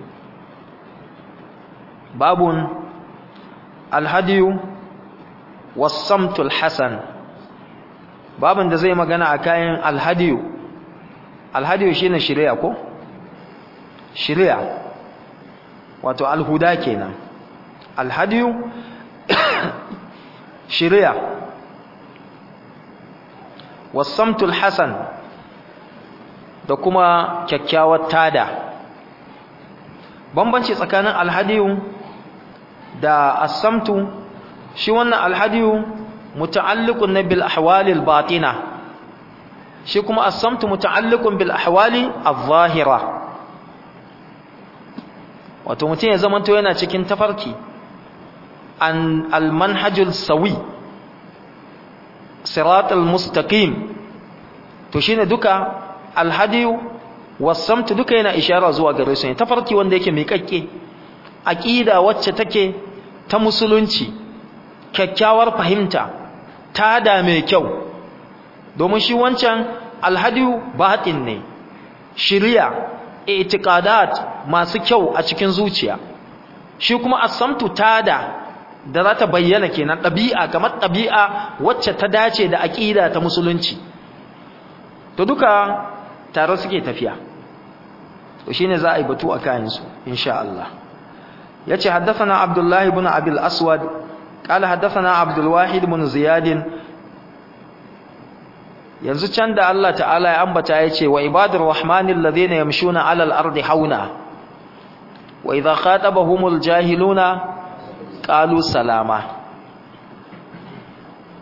babun alhadiyu was-samtul hasan babun da zai magana a kayan alhadiyu alhadiyu shine shari'a ko shari'a wato alhuda kenan alhadiyu shari'a wasamtul hasan da kuma kyakkyawar tada bambanci tsakanin alhadiyu da asamtu shi wannan alhadiyu muta'alliqun bil ahwalil batina shi kuma asamtu muta'alliqun bil ahwali adh-dhahira wato mutum ya zamanto yana cikin tafarki an almanhajul sawi siratal mustaqim to shine duka alhadiyu wasamtu duka yana ishara zuwa gare su ne tafarki wanda yake miƙaƙƙe aqida wacce take ta musulunci kyakkyawar fahimta ta da mai kyau domin shi wancan alhadiyu batin ne shiriya itiqadat masu kyau a cikin zuciya shi kuma asamtu tada da za ta bayyana kenan ɗabi'a kamar ɗabi'a wacce ta dace da aƙida ta musulunci to duka tare suke tafiya to shine za a yi batu a kayansu insha Allah yace haddathana Abdullah ibn Abil Aswad qala haddathana Abdul Wahid ibn Ziyad yanzu can da Allah ta'ala ya ambata yace wa ibadur rahmanil ladhina yamshuna 'alal ardi hauna wa idha khatabahumul jahiluna قالوا سلاما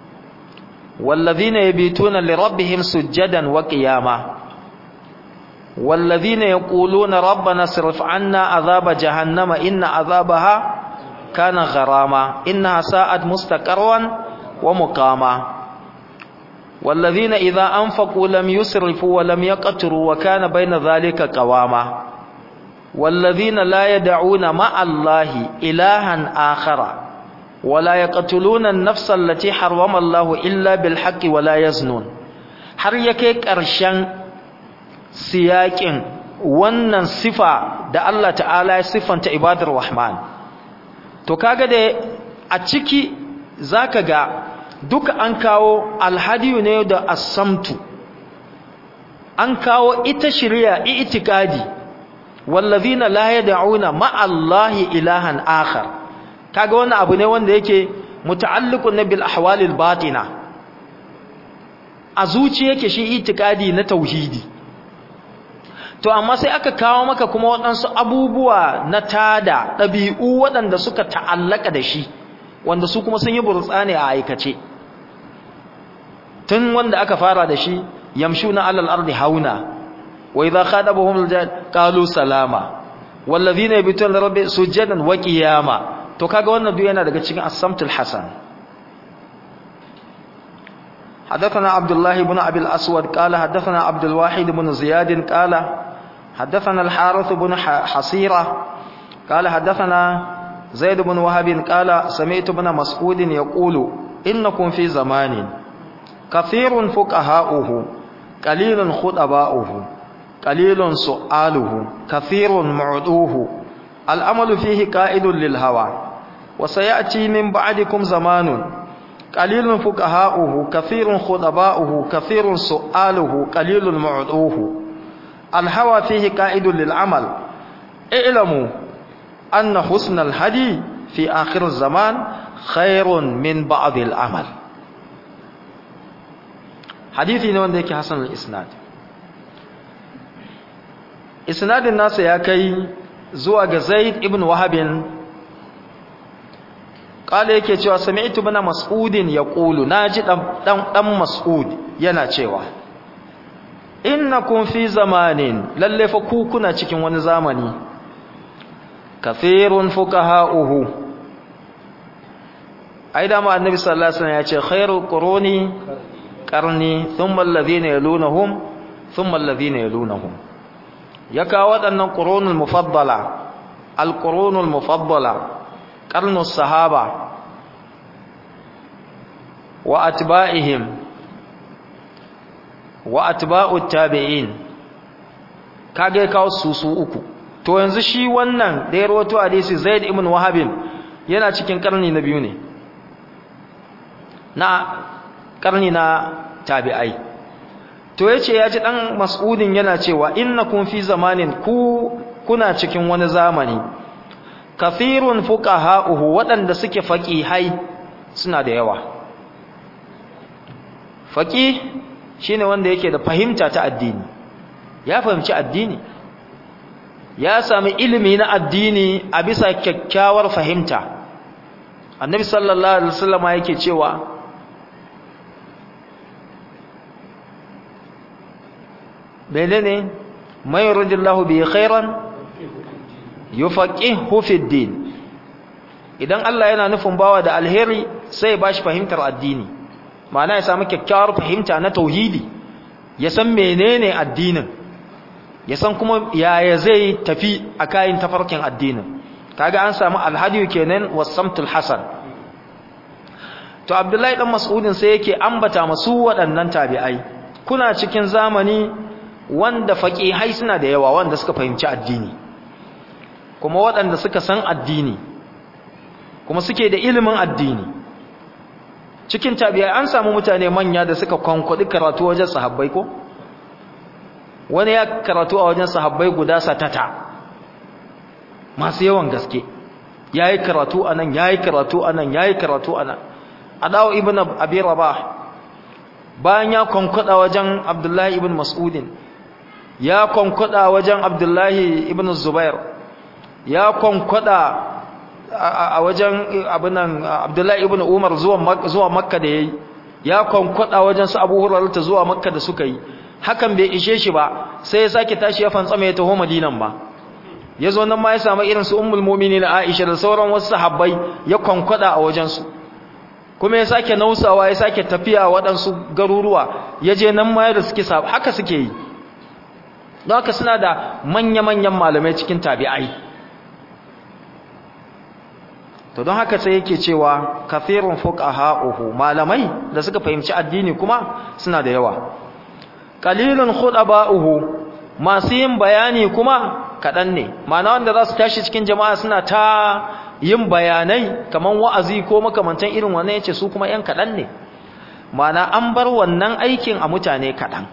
والذين يبيتون لربهم سجدا وقياما والذين يقولون ربنا اصرف عنا عذاب جهنم إن عذابها كان غراما إنها ساءت مستقرا ومقاما والذين إذا أنفقوا لم يسرفوا ولم يقتروا وكان بين ذلك قواما والذين لا يدعون مع الله إلها آخر ولا يقتلون النفس التي حرم الله إلا بالحق ولا يزنون har yake ƙarshen siyaƙin wannan sifa da Allah ta'ala ya siffanta ibadar rahman to kaga da a ciki zaka ga duka an kawo alhadiyu ne da asamtu an kawo ita shari'a itikadi wallazina la yad'una ma'allahi ilahan akhar kaga wannan abu ne wanda yake muta'alliqun bil ahwalil batina a zuci yake shi itikadi na tauhidi to amma sai aka kawo maka kuma waɗansu abubuwa na tada ɗabi'u waɗanda suka ta'allaka da shi wanda su kuma sun yi burtsane a aikace tun wanda aka fara da shi yamshuna alal ardi hauna wa idha khadabahum aljahil qalu salama wallazina yabituna rabbi sujadan wa qiyama to kaga wannan duk yana daga cikin as-samtul hasan حدثنا عبد الله بن أبي الأسود قال حدثنا عبد الواحد بن زياد قال حدثنا الحارث بن حصيرة قال حدثنا زيد بن وهب قال سمعت ابن مسعود يقول إنكم في زمان كثير فقهاؤه قليل خطباؤه قليل سؤاله كثير معدوه الأمل فيه قائد للهوى وسيأتي من بعدكم زمان قليل فقهاؤه كثير خطباؤه كثير سؤاله قليل معدوه الهوى فيه قائد للعمل اعلموا أن حسن الهدي في آخر الزمان خير من بعض العمل حديثي ne wanda yake hasan al-isnad isnadin nasa ya kai zuwa ga Zaid ibn Wahab kala yake cewa sami'tu bana mas'udin yaqulu naji dan dan mas'ud yana cewa innakum fi zamanin lalle fa ku kuna cikin wani zamani kathirun fuqaha'uhu ai da ma annabi sallallahu alaihi wasallam ya ce khairu quruni qarni thumma alladhina yalunhum thumma alladhina yalunhum yaka wadannan qurunul mufaddala alqurunul mufaddala qarnus sahaba wa atba'ihim wa atba'ut tabi'in kage kawo su su uku to yanzu shi wannan da ya rawato hadisi Zaid ibn Wahab yana cikin karni na biyu ne na karni na tabi'ai to yace ya ji dan Mas'udin yana cewa innakum fi zamanin ku kuna cikin wani zamani kafirun fuqaha'uhu waɗanda suke faqihai suna da yawa faqih shine wanda yake da fahimta ta addini ya fahimci addini ya sami ilimi na addini a bisa kyakkyawar fahimta annabi sallallahu alaihi wasallam yake cewa menene may yuridillahu bi khairan yufaqihu fi din idan Allah yana nufin bawa da alheri sai ya bashi fahimtar addini ma'ana ya samu kyakkyawar fahimta na tauhidi ya san menene addinin ya san kuma yaya zai tafi a kayan tafarkin addinin kaga an samu alhadiyu kenan wasamtul hasan to abdullahi dan mas'udin sai yake ambata masu waɗannan tabi'ai kuna cikin zamani wanda faqihai suna da yawa wanda suka fahimci addini kuma waɗanda suka san addini kuma suke da ilimin addini cikin tabi'ai an samu mutane manya da suka kwankwadi karatu wajen sahabbai ko wani ya karatu a wajen sahabbai guda satata masu yawan gaske yayi karatu anan yayi karatu anan yayi karatu anan adawu ibn abi rabah bayan ya kwankwada wajen abdullahi ibn mas'udin ya kwankwada wajen abdullahi ibn zubair ya kwankwada a wajen abinan abdullahi ibn umar zuwa makka da yayi ya kwankwada wajen su Abu Hurairah ta zuwa Makka da suka yi hakan bai ishe shi ba sai ya sake tashi ya fantsama ya taho Madinan ba yazo nan ma ya samu irin su Ummul Mu'minin Aisha da sauran wasu sahabbai ya kwankwada a wajen su kuma ya sake nausawa ya sake tafiya waɗansu garuruwa ya je nan ma da suke haka suke yi don haka suna da manya-manyan malamai cikin tabi'ai to don haka sai yake cewa kafirun fuqaha'uhu malamai da suka fahimci addini kuma suna da yawa qalilun khudaba'uhu masu yin bayani kuma kadan ne ma'ana wanda za su tashi cikin jama'a suna ta yin bayanai kaman wa'azi ko makamantan irin wannan yace su kuma yan kadan ne ma'ana an bar wannan aikin a mutane kadan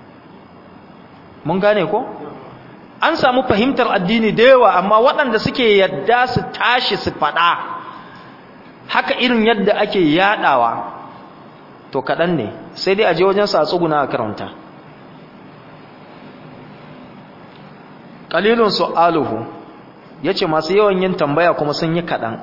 mun gane ko an samu fahimtar addini da yawa amma waɗanda suke yadda su tashi su faɗa haka irin yadda ake yaɗawa to kaɗan ne sai dai a je wajen sa tsuguna a karanta ƙalilun su'aluhu ya ce masu yawan yin tambaya kuma sun yi kaɗan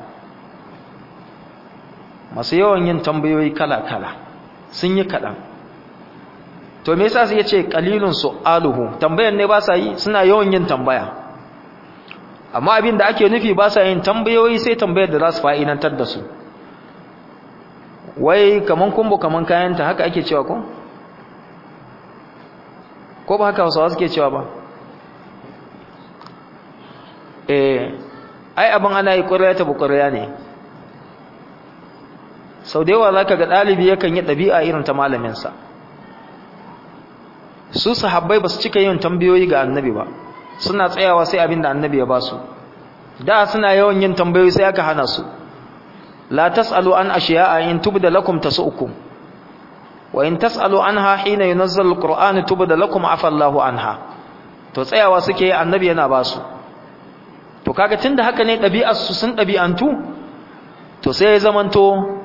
masu yawan yin tambayoyi kala-kala sun yi kaɗan to me yasa sai yace qalilun su'aluhu tambayan ne ba sa yi suna yawan yin tambaya amma abin da ake nufi ba sa yin tambayoyi sai tambayar da za su fa'idantar da su wai kaman kumbu kaman kayanta haka ake cewa ko ko ba haka wasu suke cewa ba eh ai abin ana yi ƙwarya ta buƙwarya ne sau da yawa za ka ga ɗalibi yakan yi ɗabi'a irin ta malaminsa su sahabbai ba su cika yin tambayoyi ga annabi ba suna tsayawa sai abin da annabi ya ba su da suna yawan yin tambayoyi sai aka hana su la tasalu an ashiya'a in tubda lakum tasu'ukum wa in tasalu anha hina yunazzalu alqur'anu tubda lakum afa Allahu anha to tsayawa suke annabi yana ba su to kaga tunda haka ne ɗabi'ar su sun ɗabi'antu to sai ya zamanto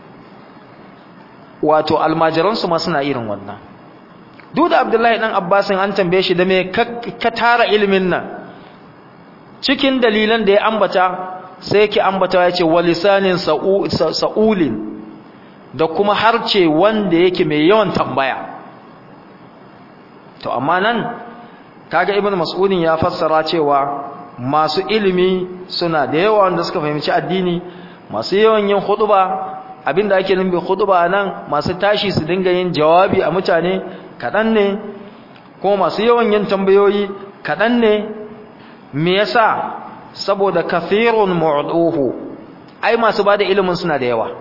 wato almajiransu ma suna irin wannan duk da abdullahi dan abbasin an tambaye shi da me ka tara ilimin nan cikin dalilan da ya ambata sai yake ambata ya ce walisanin sa'ulin da kuma harce wanda yake mai yawan tambaya to amma nan kaga ibnu mas'udin ya fassara cewa masu ilimi suna da yawa wanda suka fahimci addini masu yawan yin khutba abinda ake nufi khutba nan masu tashi su dinga yin jawabi a mutane kadan ne ko masu yawan yin tambayoyi kadan ne me yasa saboda kathirun mu'duhu ai masu bada ilimin suna da yawa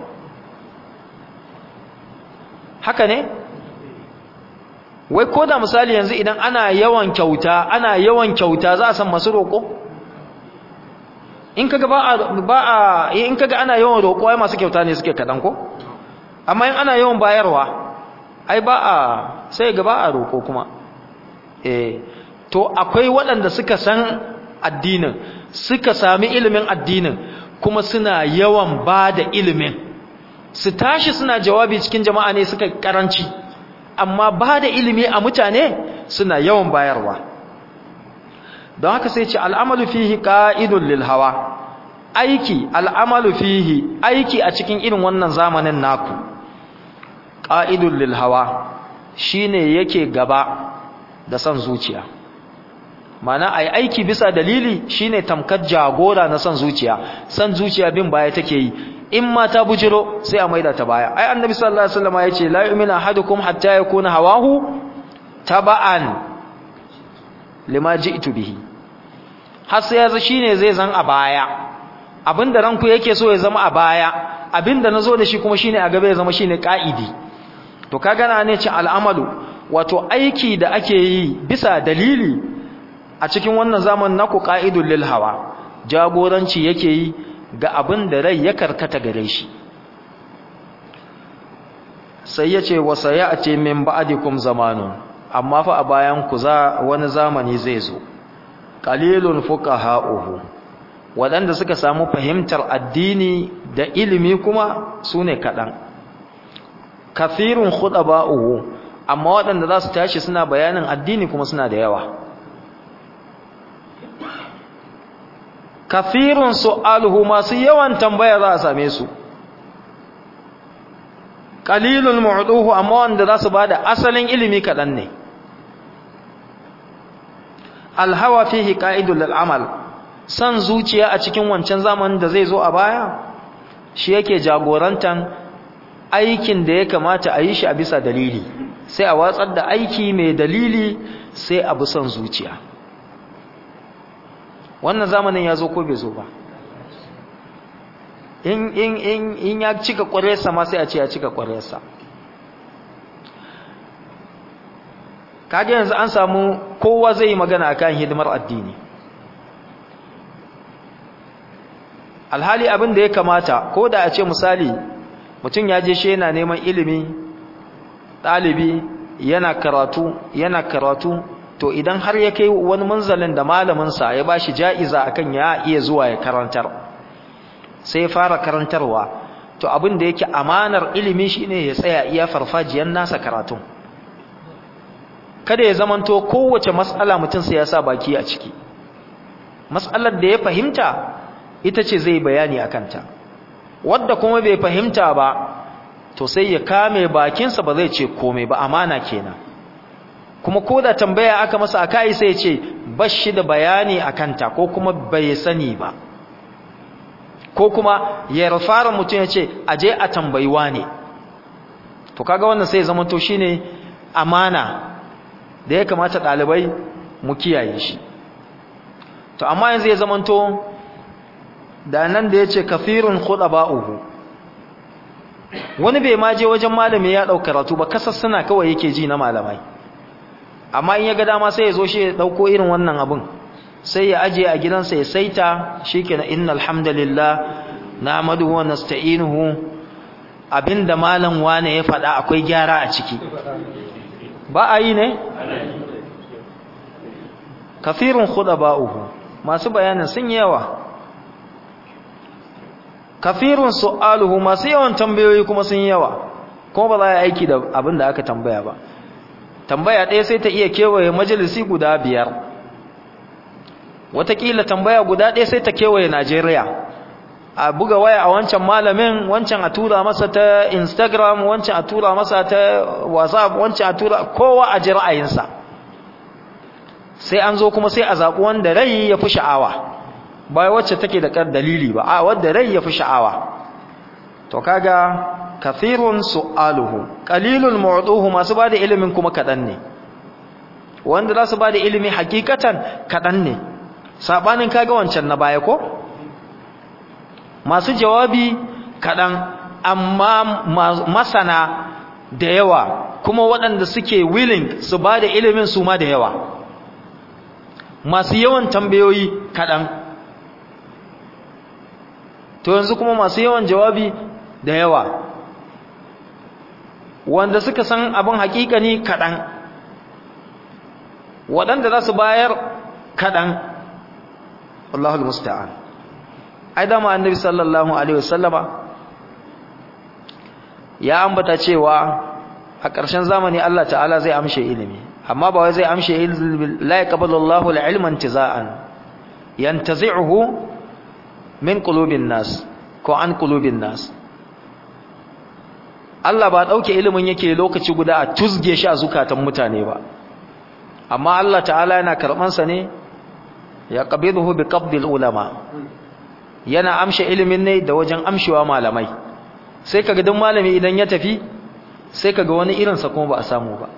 haka ne wai ko da misali yanzu idan ana yawan kyauta ana yawan kyauta za a san masu roƙo in kaga ba a ba a in kaga ana yawan roƙo ai masu kyauta ne suke kadan ko amma in ana yawan bayarwa ai ba a sai ga ba a roƙo kuma eh to akwai waɗanda suka san addinin suka sami ilimin addinin kuma suna yawan ba da ilimin su tashi suna jawabi cikin jama'a ne suka karanci amma ba da ilimi a mutane suna yawan bayarwa don haka sai ce al'amalu fihi qa'idun lil hawa aiki al'amalu fihi aiki a cikin irin wannan zamanin naku qa'idun lil hawa shine yake gaba da san zuciya mana ai aiki bisa dalili shine tamkar jagora na san zuciya san zuciya bin baya take yi in ma ta bujiro sai a maida ta baya ai annabi sallallahu alaihi wasallam yace la yu'minu ahadukum hatta yakuna hawahu taba'an lima ji'tu bihi har sai yazo shine zai zan a baya abinda ranku yake so ya zama a baya abinda nazo da shi kuma shine a gaba ya zama shine ka'idi to kaga na ne ce al'amalu wato aiki da ake yi bisa dalili a cikin wannan zaman naku qa'idul lil hawa jagoranci yake yi ga abin da rai ya karkata gare shi sai ya ce wasa ya ce min ba'dikum zamanun amma fa a bayan ku za wani zamani zai zo qalilun fuqaha'uhu wadanda suka samu fahimtar addini da ilimi kuma sune kadan kathirun khudaba'uhu amma wadanda za su tashi suna bayanin addini kuma suna da yawa kafirun su'aluhu masu yawan tambaya za a same su qalilul mu'duhu amma wanda za su bada asalin ilimi kadan ne alhawa fihi qa'idul amal san zuciya a cikin wancan zamanin da zai zo a baya shi yake jagorantan aikin da ya kamata a yi shi a bisa dalili sai a watsar da aiki mai dalili sai a bi son zuciya wannan zamanin ya zo ko bai zo ba in in in in ya cika ƙwararsa ma sai a ce ya cika ƙwararsa kage yanzu an samu kowa zai yi magana akan hidimar addini alhali abin da ya kamata ko da a ce misali mutum ya je shi yana neman ilimi ɗalibi yana karatu yana karatu to idan har ya kai wani munzalin da malaminsa ya ba shi ja'iza akan ya iya zuwa ya karantar sai ya fara karantarwa to abin da yake amanar ilimi shine ya tsaya iya farfajiyar nasa karatun kada ya zamanto kowace matsala mutum sai ya sa baki a ciki matsalar da ya fahimta ita ce zai bayani a kanta wadda kuma bai fahimta ba to sai ya kame bakinsa ba zai ce komai ba amana kenan kuma ko da tambaya aka masa a kai sai ya ce bashi da bayani a kanta ko kuma bai sani ba ko kuma ya rafara mutum ya ce aje a tambayiwa ne to kaga wannan sai zama to shine amana da ya kamata ɗalibai mu kiyaye shi to amma yanzu ya zama to da nan da ya ce kafirun ba'uhu wani bai ma je wajen malami ya ɗau karatu ba kasar suna kawai yake ji na malamai amma in ya ga dama sai ya zo shi ya ɗauko irin wannan abin sai ya ajiye a gidansa ya saita shi ke na inna alhamdulillah na amadu wa nasta'inuhu abinda malam wane ya faɗa akwai gyara a ciki ba a yi ne? kafirun ba'uhu masu bayanin sun yawa kafirun su'aluhu masu yawan tambayoyi kuma sun yawa kuma ba za a aiki da abin da aka tambaya ba tambaya ɗaya sai ta iya kewaye majalisi guda biyar watakila tambaya guda ɗaya sai ta kewaye najeriya a buga waya a wancan malamin wancan a tura masa ta instagram wancan a tura masa ta whatsapp wancan a tura kowa a ji ra'ayinsa sai an zo kuma sai a zaɓi wanda rai ya fi sha'awa ba wacce take da kar dalili ba a wanda rai ya fi sha'awa to kaga kathirun su'aluhu qalilul mu'tuhu masu bada ilimin kuma kadan ne wanda za su bada ilimi hakikatan kadan ne sabanin kaga wancan na baya ko masu jawabi kadan amma masana da yawa kuma waɗanda suke willing su bada ilimin su ma da yawa masu yawan tambayoyi kadan to yanzu kuma masu yawan jawabi da yawa wanda suka san abin hakikani kaɗan waɗanda za su bayar kaɗan Allahul musta'an ai dama annabi sallallahu alaihi wasallama ya ambata cewa a ƙarshen zamani Allah ta'ala zai amshe ilimi amma ba wai zai amshe ilimi la yaqbalu Allahu al-ilma intiza'an yantazi'uhu min qulubin nas ko an qulubin nas Allah ba dauke ilimin yake lokaci guda a tusge shi a zukatan mutane ba amma Allah ta'ala yana karban sa ne ya qabiduhu bi qabdil ulama yana amshe ilimin ne da wajen amshewa malamai sai kaga duk malami idan ya tafi sai kaga wani irin sa kuma ba a samu ba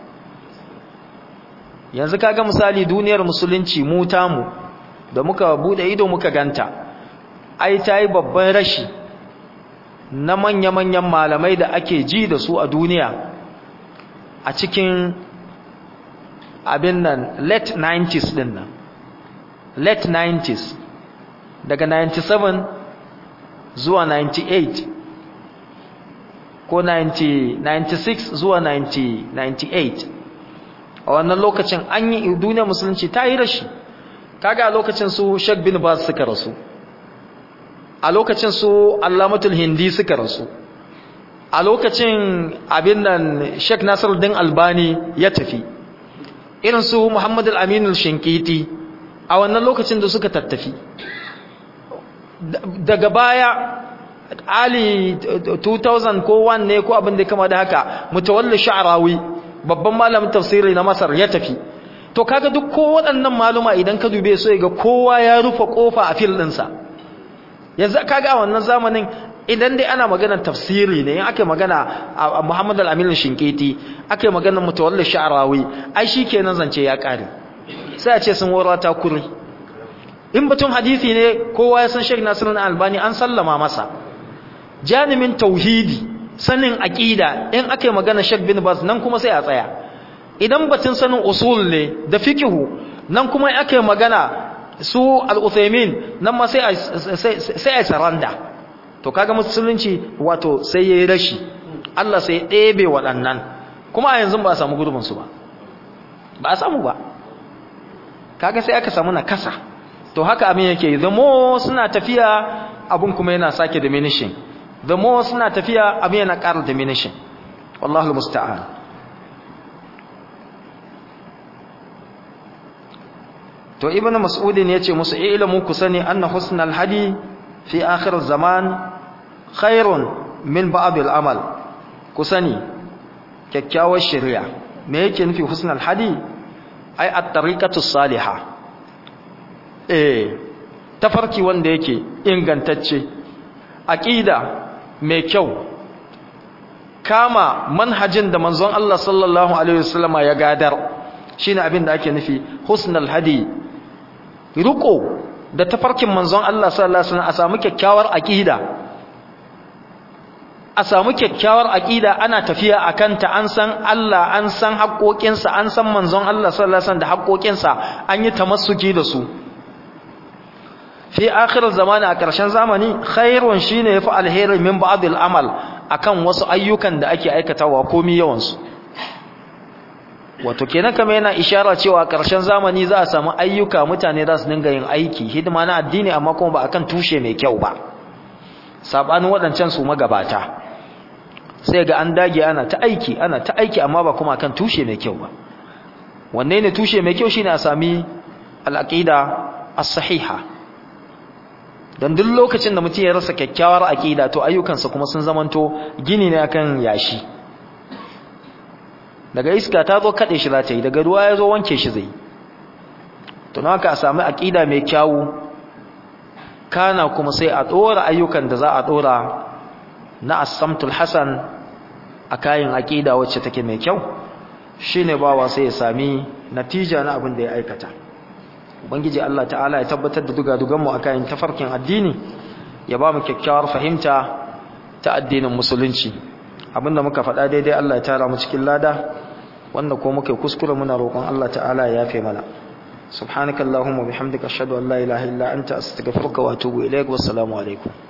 yanzu kaga misali duniyar musulunci mu tamu da muka bude ido muka ganta ai tayi babban rashi na manya-manyan malamai da ake ji da su a duniya a cikin abin nan late 90s din nan late 90s daga 97 zuwa 98 ko 90, 96 zuwa 90, 98 a wannan lokacin an yi duniya musulunci ta yi rashi kaga a lokacin su Sheikh bin Baz suka rasu a lokacin su Allamatul Hindi suka rasu a lokacin abin nan Sheikh Nasiruddin Albani ya tafi irin su Muhammad al-Amin al-Shinkiti a wannan lokacin da suka tattafi daga baya ali 2000 ko 1 ne ko abin da kama da haka mutawalli sha'rawi babban malamin tafsiri na Masar ya tafi to kaga duk ko waɗannan maluma idan ka dube su ga kowa ya rufe kofa a fil ɗinsa yanzu kaga a wannan zamanin idan dai ana maganar tafsiri ne in aka magana a Muhammad al-Amin Shinkiti aka magana mutawalli sha'rawi ai shikenan zance ya kare sai a ce sun warata kuri in batun hadisi ne kowa ya san Sheikh Nasiruddin Albani an sallama masa janimin tauhidi sanin aqida in aka magana Sheikh bin Baz nan kuma sai a tsaya idan batun sanin usul ne da fiqhu nan kuma aka magana su al-Uthaymeen nan ma sai sai a saranda to kaga musulunci wato sai yayi rashi Allah sai ɗebe waɗannan kuma a yanzu ba a samu gurbin su ba ba a samu ba kaga sai aka samu nakasa to haka abin yake the more suna tafiya abun kuma yana sake diminishing the more suna tafiya abin yana ƙara diminishing wallahu musta'an to ibnu mas'udin yace musu ilmu ku sani anna husnal hadi fi akhir zaman khairun min ba'd al-amal ku sani kyakkyawar shari'a me yake nufi husnal hadi ai at-tariqatu salihah eh tafarki wanda yake ingantacce aqida mai kyau kama manhajin da manzon Allah sallallahu alaihi wasallama ya gadar shine abin da ake nufi husnal hadi riko da tafarkin manzon Allah sallallahu alaihi wasallam a samu kyakkyawar aqida a samu kyakkyawar aqida ana tafiya akan ta an san Allah an san haƙoƙinsa an san manzon Allah sallallahu alaihi wasallam da haƙoƙinsa an yi tamassuki da su fi akhir zamani a ƙarshen zamani khairun shine yafi alheri min ba'dil amal akan wasu ayyukan da ake aikatawa komai yawan su wato kenan kamar yana ishara cewa ƙarshen zamani za a samu ayyuka mutane za su dinga yin aiki hidima na addini amma kuma ba akan tushe mai kyau ba sabanin waɗancan su magabata sai ga an dage ana ta aiki ana ta aiki amma ba kuma akan tushe mai kyau ba wanne ne tushe mai kyau shine a sami al-aqida as-sahiha dan duk lokacin da mutum ya rasa kyakkyawar aqida to ayyukansa kuma sun zamanto gini ne akan yashi daga iska ta zo kade shi za ta yi daga ruwa ya zo wanke shi zai to na haka a sami aqida mai kyawu kana kuma sai a dora ayyukan da za a dora na as-samtul hasan a kayan aqida wacce take mai kyau shine bawa sai ya sami natija na abin da ya aikata ubangiji Allah ta'ala ya tabbatar da dugadugan mu akan tafarkin addini ya ba mu kyakkyawar fahimta ta addinin musulunci abinda muka faɗa daidai Allah ya tara mu cikin lada wanda ko muke kuskure muna roƙon Allah ta'ala ya yafe mana subhanakallahumma bihamdika ashhadu an la ilaha illa anta astaghfiruka wa atubu ilaik wassalamu alaikum